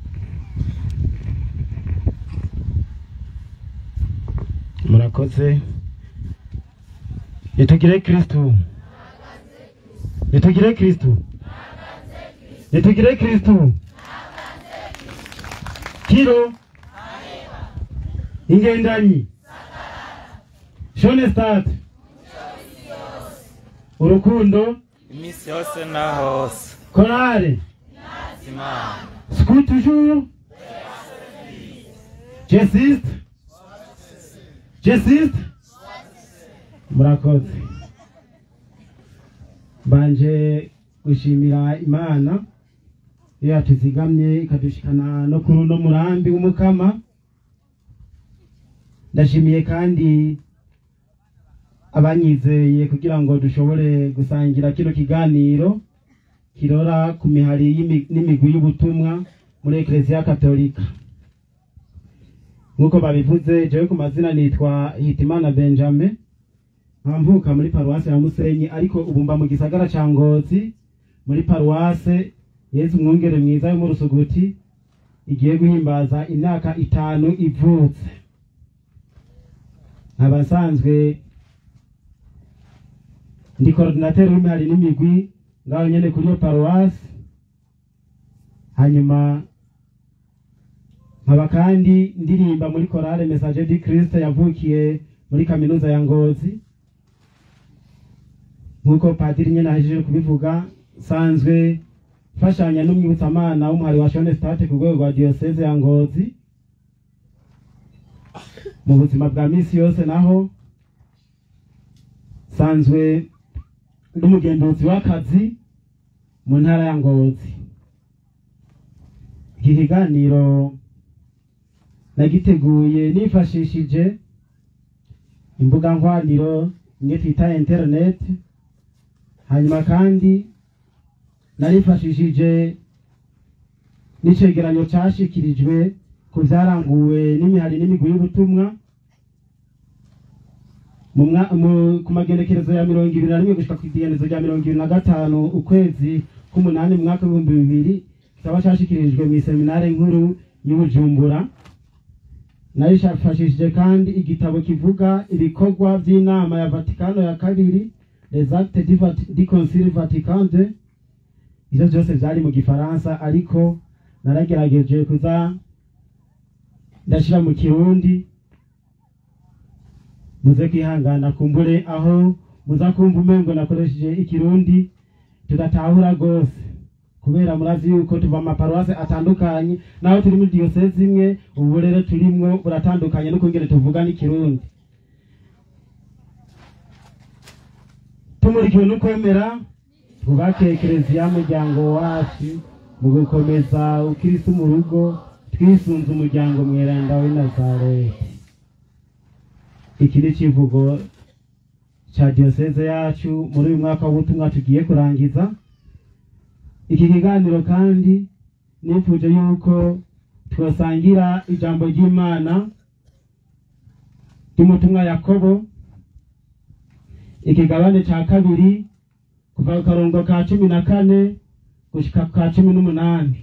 murakoze nitugire kristu nitugire kristu nitugire kristu kiro ingendanyi shonestat urukundo iminsi yose na hose korale imana scout toujours jesiste jesiste murakoze mbanje gushimira imana iyo yatuzigamye ikadushikana no kuri uno murambi w'umukama ndashimiye kandi abanyizeye kugira ngo dushobore gusangira kino kiganiro kirora ku mihari y'imi- n'imigwi y'ubutumwa muri ekereziya katolika nk'uko babivuze jewe ku mazina nitwa hitimana benjamin nkamvuka muri paruwase ya musenyi ariko ubu mba mu gisagara ca ngozi muri paruwase yezu umwungere mwiza yo mu rusuguti igiye guhimbaza imyaka itanu ivutse nkaba nsanzwe ndi korodinateri w'imihari n'imigwi ngaho nyene kuri iyo paruwasi hanyuma nkaba kandi ndirimba muri korale message du christ yavukiye muri kaminuza ya ngozi nk'uko padiri nyene ahejeje kubivuga nsanzwe mfashanya n'umwibutsamana w'umuhari wa shone state ku rwego rwa diyoseze ya ngozi mu buzima bwa misi yose naho nsanzwe n'umugenduzi w'akazi mu ntara ya ngozi iki kiganiro nagiteguye nifashishije imbuga nkoranyambaga imwe twita internet hanyuma kandi narifashishije n'icegeranyo cashikirijwe ku vyaranguwe n'imihari n'imigwi y'ubutumwa mu mwa- mu- ku magenekerezo ya mirongo ibiri na rimwe gushika kw'igenekerezo rya mirongo ibiri na gatanu ukwezi k'umunani mu mwaka w'ibihumbi bibiri kikaba cashikirijwe mw'iseminare nkuru y'ubujumbura narishafashishije kandi igitabo kivuga ibikorwa by'inama ya vatikano ya kabiri les actes du Vati- du concile vatican II ivyo vyose vyari mu gifaransa ariko naragerageje kuza ndashira mu kirundi muze kwihangana kumbure aho muza kumva umengo nakoresheje ikirundi tudatahura rwose kubera murazi yuko tuva mu maparuwase atandukanye naho turi muri diyoseze imwe ubu rero turimwo buratandukanye n'ukungene tuvuga n'ikirundi tumurikiwe n'ukwemera twubake ekereziya muryango wacu mu gukomeza ukirisi mu rugo twisunze umuryango mweranda w'i nazareti iki ni icivugo ca diyoseze yacu muri uyu mwaka w'ubutumwa tugiye kurangiza iki kiganiro kandi nifuje yuko twasangira ijambo ry'imana ry'umutumwa yakobo ikigabane ca kabiri kuva ku karongo ka cumi na kane gushika ku ka cumi n'umunani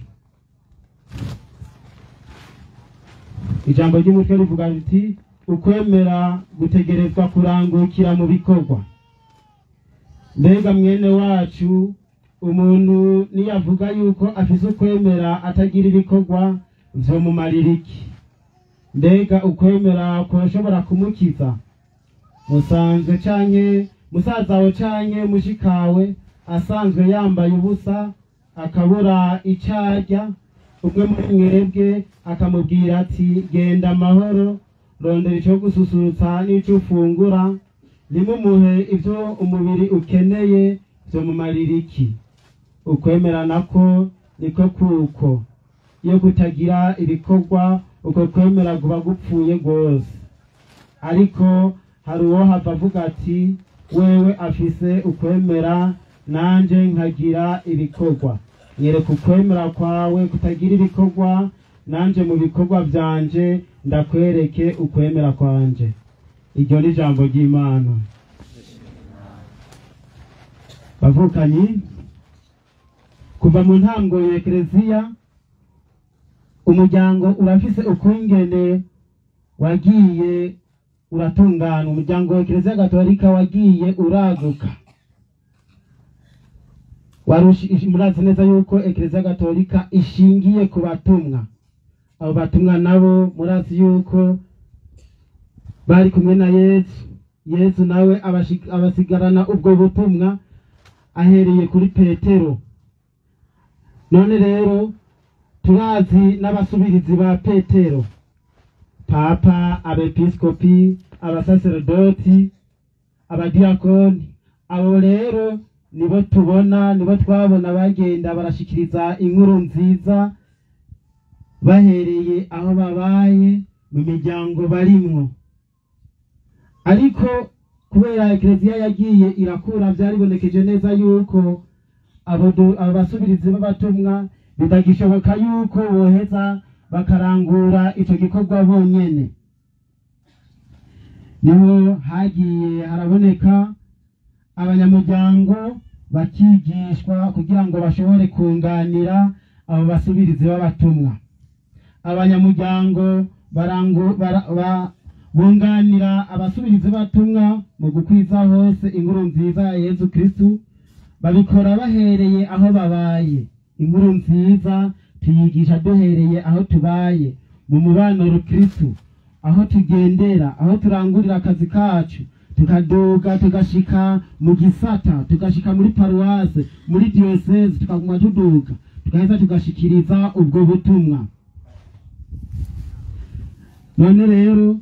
ijambo ry'umutwe rivuga riti ukwemera gutegerezwa kurangukira mu bikorwa mbega mwene wacu umuntu niyavuga yuko afise ukwemera atagira ibikorwa vyomumarira iki mbega ukwemera kurashobora kumukiza musanzwe canke musaza wawe canke mushikawe asanzwe yambaye ubusa akabura icarya umwe muri mwebwe akamubwira ati genda amahoro rondera ico gususurutsa n'ico ufungura nimumuhe ivyo umubiri ukeneye vyomumarira iki ukwemera nako niko kuko iyo kutagira ibikorwa uko kwemera kuba gupfuye rwose ariko hari uwo hava avuga ati wewe afise ukwemera nanje nkagira ibikorwa nyereka ukwemera kwawe kutagira ibikorwa nanje mu bikorwa vyanje ndakwereke ukwemera kwanje iryo ni ijambo ry'imana bavukanyi kuva mu ntango ya ekereziya umuryango urafise ukungene wagiye uratungana umuryango wa ekereziya gatolika wagiye uraguka Warushi- murazi neza yuko ekereziya gatolika ishingiye ku batumwa abo batumwa nabo murazi yuko bari kumwe na yesu yesu nawe abashi- abasigarana ubwo butumwa ahereye kuri petero none rero turazi n'abasubirizi ba petero papa abepiskopi abasaserodoti abadiyakoni abo rero nibo tubona nibo twabona bagenda barashikiriza inkuru nziza bahereye aho babaye mu miryango barimwo ariko kubera ekereziya yagiye irakura byaribonekeje neza yuko abo du- abo basubirizi b'abatumwa bitagishoboka yuko boheza bakarangura ico gikorwa bonyene niho hagiye haraboneka abanyamuryango bakigishwa kugira ngo bashobore kunganira abo basubirizi b'abatumwa abanyamuryango barangu bara- ba- bunganira abasubirizi b'abatumwa mu gukwiza hose inkuru nziza ya yezu kristu babikora bahereye aho babaye inkuru nziza tuyigisha duhereye aho tubaye mu mubano rukristu aho tugendera aho turangurira akazi kacu tukaduga tugashika mu gisata tugashika muri paruwase muri diyoseze tukaguma tuduga tugaheza tugashikiriza ubwo butumwa none rero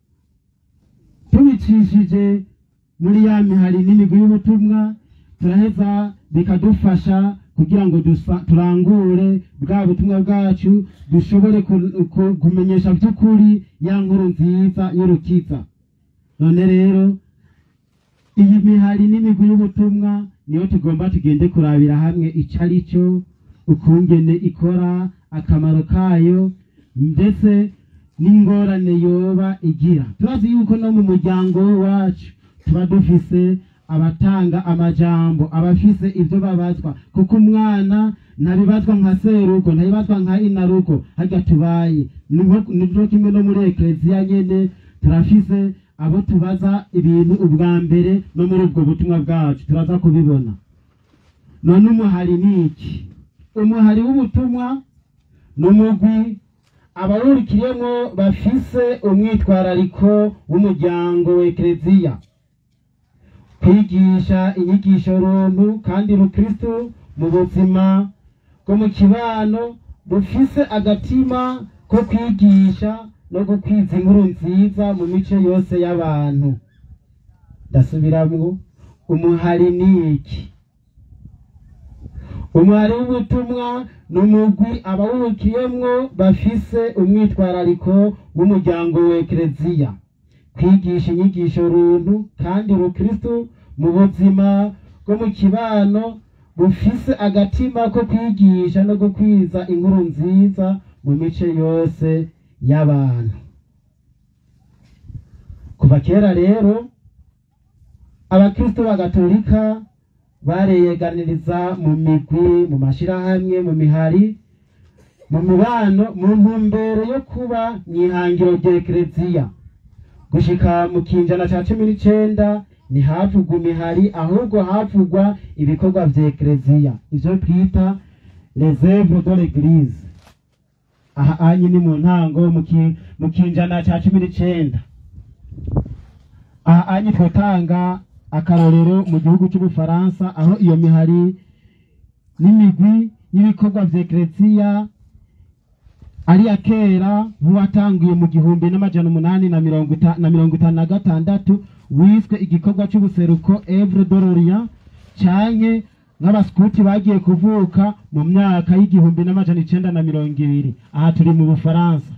tubicishije muri ya mihari n'imigwi y'ubutumwa turaheza bikadufasha kugira ngo dusa- turangure bwa butumwa bwacu dushobore ku- ku- kumenyesha by'ukuri ya nkuru nziza y'urukiza none rero iyi mihari n'imigwi y'ubutumwa niyo tugomba tugende kurabira hamwe icyo ari cyo ukungene ikora akamaro kayo ndetse n'ingorane yoba igira turazi yuko no mu muryango wacu tuba dufise abatanga amajambo abafise ibyo babazwa kuko umwana ntabibazwa nka serugo ntabibazwa nka inarugo harya tubaye nibyo kimwe no muri ekereziya nyene turafise abo tubaza ibintu ubwa mbere no muri ubwo butumwa bwacu turaza kubibona none umuhari ni iki umuhari w'ubutumwa ni umugwi abawurikiyemo bafise umwitwarariko w'umuryango wa ekereziya kwigisha inyigisho runtu kandi rukristu mu buzima bwo mu kibano rufise agatima ko kwigisha no gukwiza inkuru nziza mu mice yose y'abantu ndasubiramwo umuhari ni iki umuhari w'ubutumwa ni umugwi abawukiyemwo bafise umwitwarariko w'umuryango wa ekereziya kwigisha inyigisho runtu kandi rukristu mu buzima bwo mu kibano bufise agatima ko kwigisha no gukwiza inkuru nziza mu mice yose y'abantu kuva kera rero abakristo b'agatolika bareyeganiriza mu migwi mu mashirahamwe mu mihari mu mubano mu ntumbero yo kuba mw'ihangiro rya ekereziya gushika mu kinjana ca cumi n'icenda ntihavugwa imihari ahubwo havugwa ibikorwa vya ekereziya ivyo twita les œuvres de l'église aha anye ni mu ntango mu ki- mu kinjana ca cumi n'icenda aha anye twotanga akarorero mu gihugu c'ubufaransa aho iyo mihari n'imigwi y'ibikorwa vya ekereziya ari ya kera nk'uwatanguye mu gihumbi n'amajana umunani na mirongo ita- na mirongo itanu na gatandatu wiswe igikorwa c'ubuseruko evre dororia canke nk'abaskuti bagiye kuvuka mu myaka y'igihumbi n'amajana icenda na mirongo ibiri aha turi mu bufaransa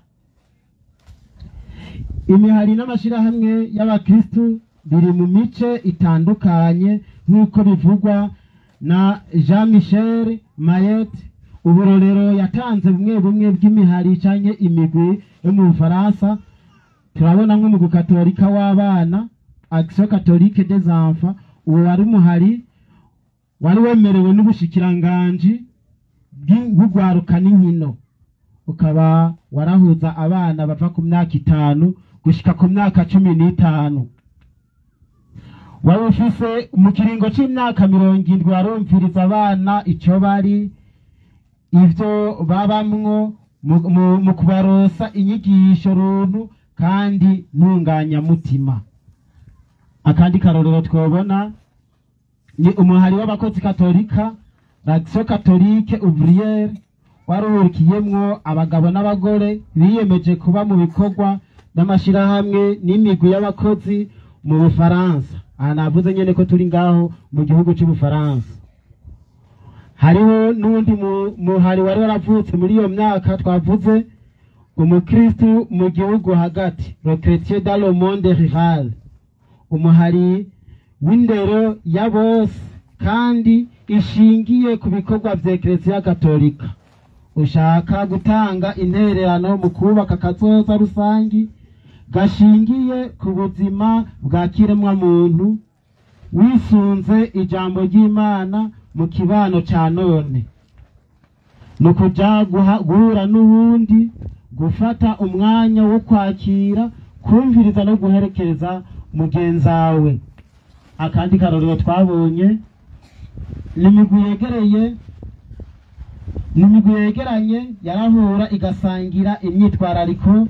imihari n'amashirahamwe y'abakristu biri mu mice itandukanye nk'uko bivugwa na jean michel mayet uburorero yatanze bumwe bumwe bw'imihari canke imigwi yo mu bufaransa turabona nko mu gukatolika w'abana action catholique des enfants uwo wari umuhari wari wemerewe n'ubushikiranganji bw'urwaruka n'inkino ukaba warahuza abana bava ku myaka itanu gushika ku myaka cumi n'itanu wari ufise mu kiringo c'imyaka mirongo indwi warumviriza abana ico bari ivyo babamwo mu- mu- mu kubarosa inyigisho runtu kandi ntunganyamutima akandi karorero twobona ni umuhari w'abakozi katolika l'action catholique ouvrière waruhurikiyemwo abagabo n'abagore biyemeje kuba mu bikorwa n'amashirahamwe n'imigwi y'abakozi mu bufaransa aha navuze nyene ko turi ngaho mu gihugu c'ubufaransa hariho n'undi mu- muhari wari waravutse muri iyo myaka twavuze umukristu mu gihugu hagati le chrétien dans le monde rural umuhari w'indero ya bose kandi ishingiye ku bikorwa vya ekereziya gatolika ushaka gutanga intererano mu kubaka akazoza rusangi gashingiye ku buzima bwa kiremwa muntu wisunze ijambo ry'imana mu kibano ca none ni ukuja guha- guhura n'uwundi gufata umwanya wo kwakira kumviriza no guherekeza mugenzawe akandi karorero twabonye ni imigwi yegereye ni imigwi yegeranye yarahura igasangira imyitwarariko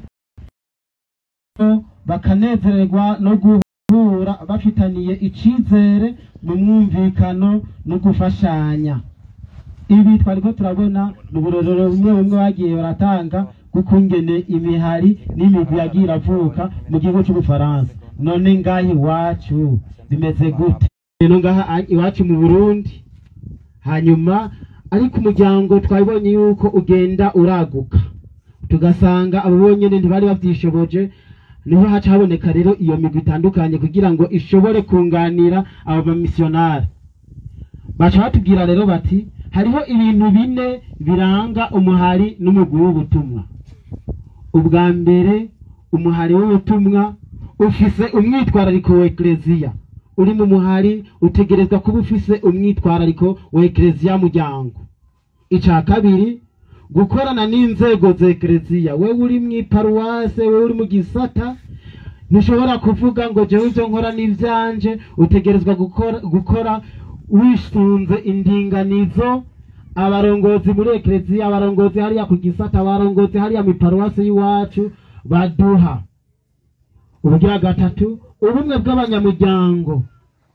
bakanezererwa no guhura bafitaniye icizere mu mwumvikano no gufashanya ibi twariko turabona ni uburorero bumwe bumwe bagiye baratanga kukungene imihari n'imigwi yagiye iravuka mu gihugu c'ubufaransa none ngaha iwacu bimeze gute rero ngaha a- iwacu mu burundi hanyuma ariko umuryango twabonye yuko ugenda uraguka tugasanga abo bonyene ntibari bavyishoboje niho haca haboneka rero iyo migwi itandukanye kugira ngo ishobore kunganira abo bamisiyonari baca batubwira rero bati hariho ibintu bine biranga umuhari n'umugwi w'ubutumwa ubwa mbere umuhari w'ubutumwa ufise umwitwarariko wa ekleziya uri mu muhari utegerezwa kuba ufise umwitwarariko wa ekleziya muryango ica kabiri gukorana n'inzego za ekleziya wewe uri mw'iparuwase wewe uri mu gisata ntushobora kuvuga ngo jewe ivyo nkora n'ivyanje utegerezwa gukora, gukora wisunze indinganizo abarongozi muri ekleziya abarongozi hariya ku gisata abarongozi hariya mw'iparuwase y'iwacu baduha ubugira gatatu ubumwe bw'abanyamuryango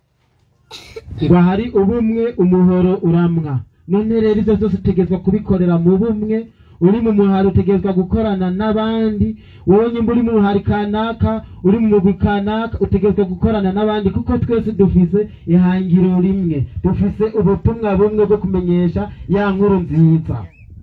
ngo hari ubumwe umuhoro uramwa none rero ivyo vyose utegerezwa kubikorera mu bumwe uri mu muhari utegerezwa gukorana n'abandi wowe nyimba uri mu muhari kanaka uri mu mugwi kanaka utegerezwa gukorana n'abandi kuko twese dufise ihangiro rimwe dufise ubutumwa bumwe bwo kumenyesha ya nkuru nziza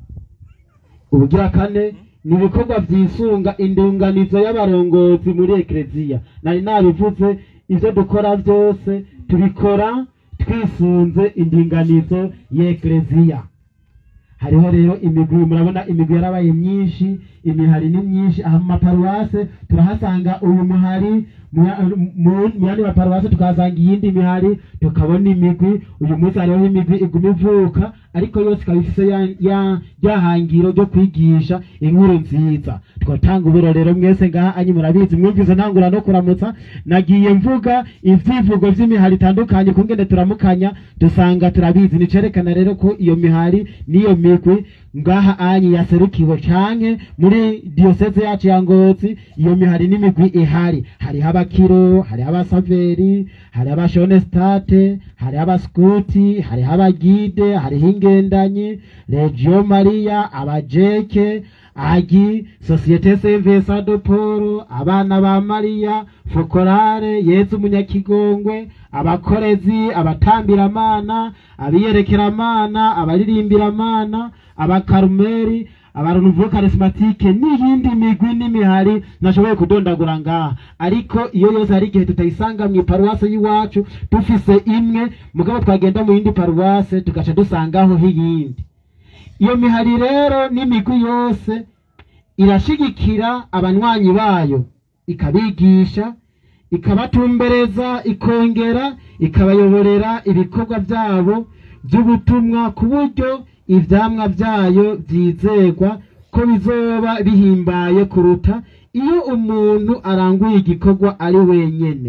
ubugira kane ni ibikorwa vyisunga indunganizo y'abarongozi muri ekleziya nari nabivuze ivyo dukora vyose tubikora twisunze indinganizo y'ekleziya hariho rero imigwi murabona imigwi yarabaye myinshi imihari ni myinshi aha mu maparuwase turahasanga uyu muhari mu- mu- mu yandi maparuwase tukahasanga iyindi mihari tukabona imigwi uyu munsi hariho imigwi iguma ivuka ariko yose ikaba ifise ya- ya- rya hangiro ryo kwigisha inkuru nziza twatanga uburorero mwese ngaha anyi murabizi mwumvise ntangura no kuramutsa nagiye mvuga ivyivugo vy'imihari itandukanye kungene turamukanya dusanga turabizi nicerekana rero ko iyo mihari n'iyo migwi ngaha anyi yaserukiwe canke muri diyoseze yacu ya ngozi iyo mihari n'imigwi ihari hariho abakiro hariho abasaveri hariho abashonestate hariho abaskuti hariho abagide hariho ingendanyi regio maria abajeke agi sosiyete sevesa do polo abana ba mariya fokorare yezu umunyakigongwe abakorezi abatambiramana abiyerekeramana abaririmbiraamana abakarumeri abarunuvu karismatike n'iyindi migwi n'imihari nashoboye kudondagura ngaha ariko iyo yose hari igihe tutayisanga mu iparuwase y'iwacu dufise imwe mugabo twagenda mu yindi paruwase tugaca dusangaho hiyindi iyo mihari rero n'imigwi yose irashigikira abanywanyi bayo ikabigisha ikabatumbereza ikongera ikabayoborera ibikorwa byabo by'ubutumwa ku buryo ivyamwa vyayo vyizegwa ko bizoba bihimbaye kuruta iyo umuntu aranguye igikorwa ari wenyene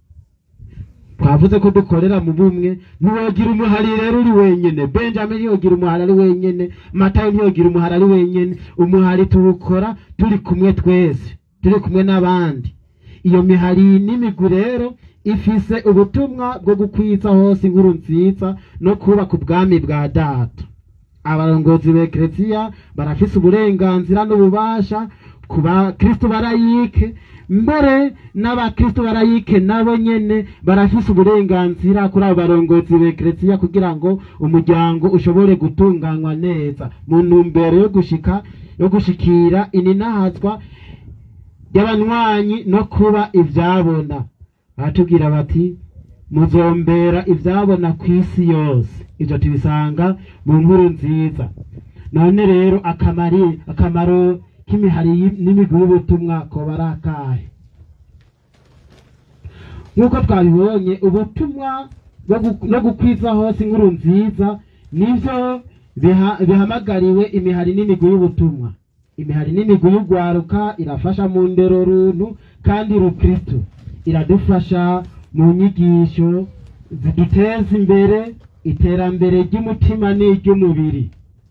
twavuze ko dukorera mu bumwe ntiwogira umuhari rero uri wenyene benjamin ntiyogira umuhari ari wenyene matayo ntiyogira umuhari ari wenyene umuhari tuwukora turi kumwe twese turi kumwe n'abandi iyo mihari n'imigwi rero ifise ubutumwa bwo gukwiza hose inkuru nziza no kubaka ubwami bwa data abarongozi ba ekleziya barafise uburenganzira n'ububasha ku bakristo barayike mbere n'abakristo barayike nabo nyene barafise uburenganzira kuri abo barongozi b'ekereziya kugira ngo umuryango ushobore gutunganywa neza mu ntumbero yo gushika yo gushikira ininahazwa y'abanywanyi no kuba ivyabona baratubwira bati muzombera ivyabona ku isi yose ivyo tubisanga mu nkuru nziza none rero akamari akamaro k'imihari y- n'imigwi y'ubutumwa koba ari akahe nk'uko twabibonye ubutumwa bwo gu- no gukwiza hose inkuru nziza nivyo biha- bihamagariwe imihari n'imigwi y'ubutumwa imihari n'imigwi y'urwaruka irafasha mu ndero runtu kandi rukristo iradufasha mu nyigisho ziduteza imbere iterambere ry'umutima n'iry'umubiri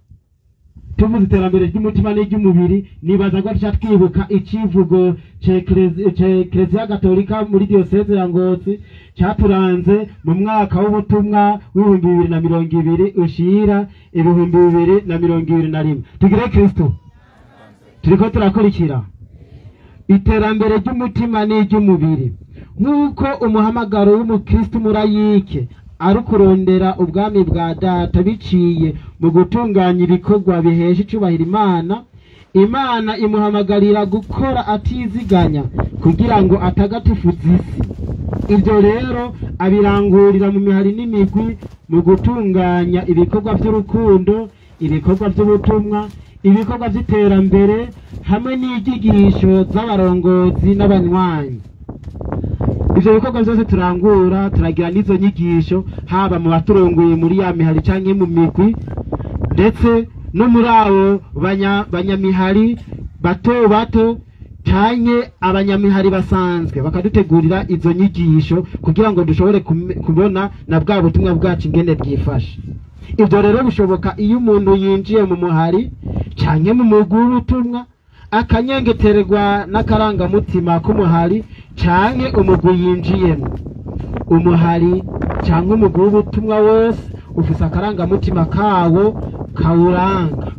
tuvuze iterambere ry'umutima n'iry'umubiri nibaza ko duca twibuka icivugo c'ekereziya gatolika muri diyoseze ya ngozi caturanze mu mwaka w'ubutumwa w'ibihumbi bibiri na mirongo ibiri ushira ibihumbi bibiri na mirongo ibiri na rimwe tugire kristo turiko turakurikira iterambere ry'umutima n'iry'umubiri nk'uko umuhamagaro w'umukristo murayike ari ukurondera ubwami bwa data biciye mu gutunganya ibikorwa bihesha icubahiro imana imana imuhamagarira gukora atiziganya kugira ngo atagatifuza isi ibyo rero abirangurira mu mihari n'imigwi mu gutunganya ibikorwa by'urukundo ibikorwa by'ubutumwa ibikorwa by'iterambere hamwe n'ibyigisho z'abarongozi n'abanywanyi ivyo bikorwa vyose turangura turagira n'izo nyigisho haba mu baturongoye muri ya mihari canke mu migwi ndetse no muri abo banya- banyamihari bato bato canke abanyamihari basanzwe bakadutegurira izo nyigisho kugira ngo dushobore kume- kubona na bwa butumwa bwacu ingene bwifashe ivyo rero bishoboka iyo umuntu yinjiye mu muhari canke mu mugwi w'ubutumwa akanyengeterwa n'akarangamutima k'umuhari canke umugwi yinjiyemo umuhari canke umugwi w'ubutumwa wose ufise akarangamutima kawo kawuranga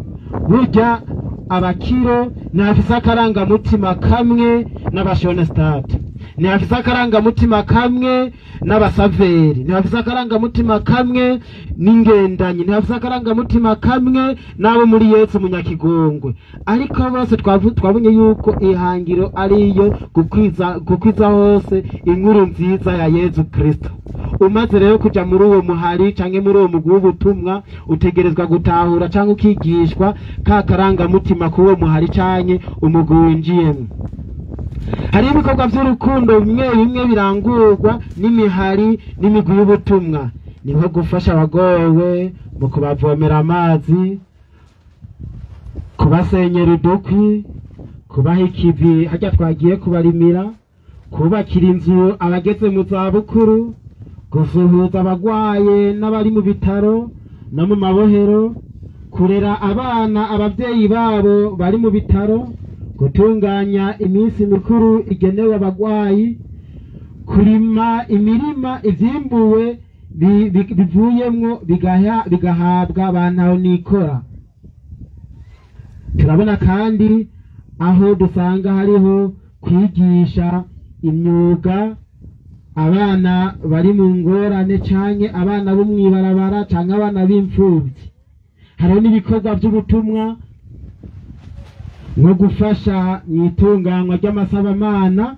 burya abakiro ntibafise akarangamutima kamwe n'abashonestate ntibafise akarangamutima kamwe n'abasaveri ntibafise akarangamutima kamwe n'ingendanyi ntibafise akarangamutima kamwe n'abo muri yesu munyakigongwe ariko bose twavu- twabonye yuko ihangiro ariyo gukwiza gukwiza hose inkuru nziza ya yesu kristo umaze rero kuja muri uwo muhari canke muri uwo mugwi w'ubutumwa utegerezwa gutahura canke ukigishwa ka karangamutima k'uwo muhari canke umugwi winjiyemwo hari ibikorwa by'urukundo bimwe bimwe birangurwa n'imihari n'imigwi y'ubutumwa ni nko gufasha abagowe mu kubavomera amazi kubasenyera udukwi kubaha ikivi harya twagiye kubarimira kubakira inzu abageze mu zabukuru gusuhuza abagwaye n'abari mu bitaro no mu mabohero kurera abana ababyeyi babo bari mu bitaro gutunganya iminsi mikuru igenewe abagwayi kurima imirima ivyimbuwe bi- bi- bivuyemwo bigaha- bigahabwa bantaho nikora turabona kandi aho dusanga hariho kwigisha imyuga abana bari mu ngorane canke abana bo mw'ibarabara canke abana b'imfuvyi hariho n'ibikorwa by'ubutumwa nko gufasha mu itunganywa ry'amasabamana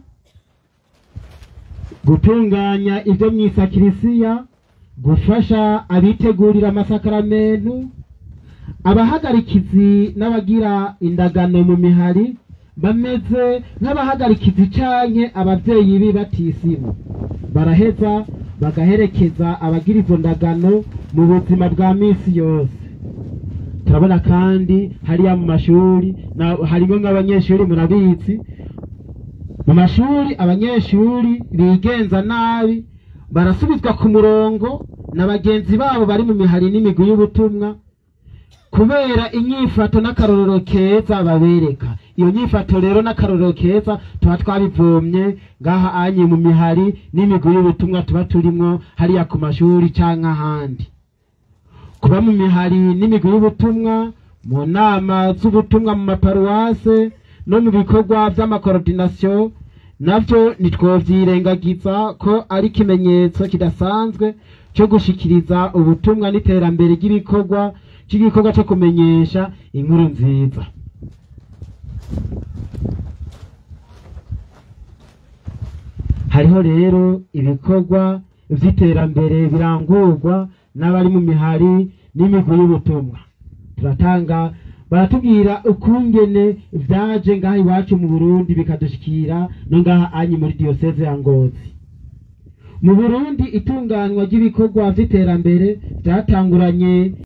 gutunganya ibyo mu isakirisiya gufasha abitegurira amasakaramentu abahagarikizi n'abagira indagano mu mihari bameze nk'abahagarikizi canke abavyeyi b'ibatisimu baraheza bagaherekeza abagira izo ndagano mu buzima bwa misi yose turabona kandi hariya mu mashuri na- harimo nk'abanyeshuri murabizi mu mashuri abanyeshuri bigenza nabi barasubizwa ku murongo na bagenzi babo bari mu mihari n'imigwi y'ubutumwa kubera inyifato n'akarorero keza babereka iyo nyifato rero n'akarorero keza tuba twabivomye ngaha anye mu mihari n'imigwi y'ubutumwa tuba turimwo hariya ku mashuri canke ahandi kuba mu mihari n'imigwi y'ubutumwa mu nama z'ubutumwa mu maparuwase no mu bikorwa vy'amakorodinasiyo navyo ntitwovyirengagiza ko ari ikimenyetso kidasanzwe co gushikiriza ubutumwa n'iterambere ry'ibikorwa c'igikorwa co kumenyesha inkuru nziza hariho rero ibikorwa vy'iterambere birangurwa n'abari mu mihari n'imigwi y'ubutumwa turatanga baratubwira ukungene vyaje ngaha iwacu mu burundi bikadushikira no ngaha anyi muri diyoseze ya ngozi mu burundi itunganywa ry'ibikorwa vy'iterambere vyatanguranye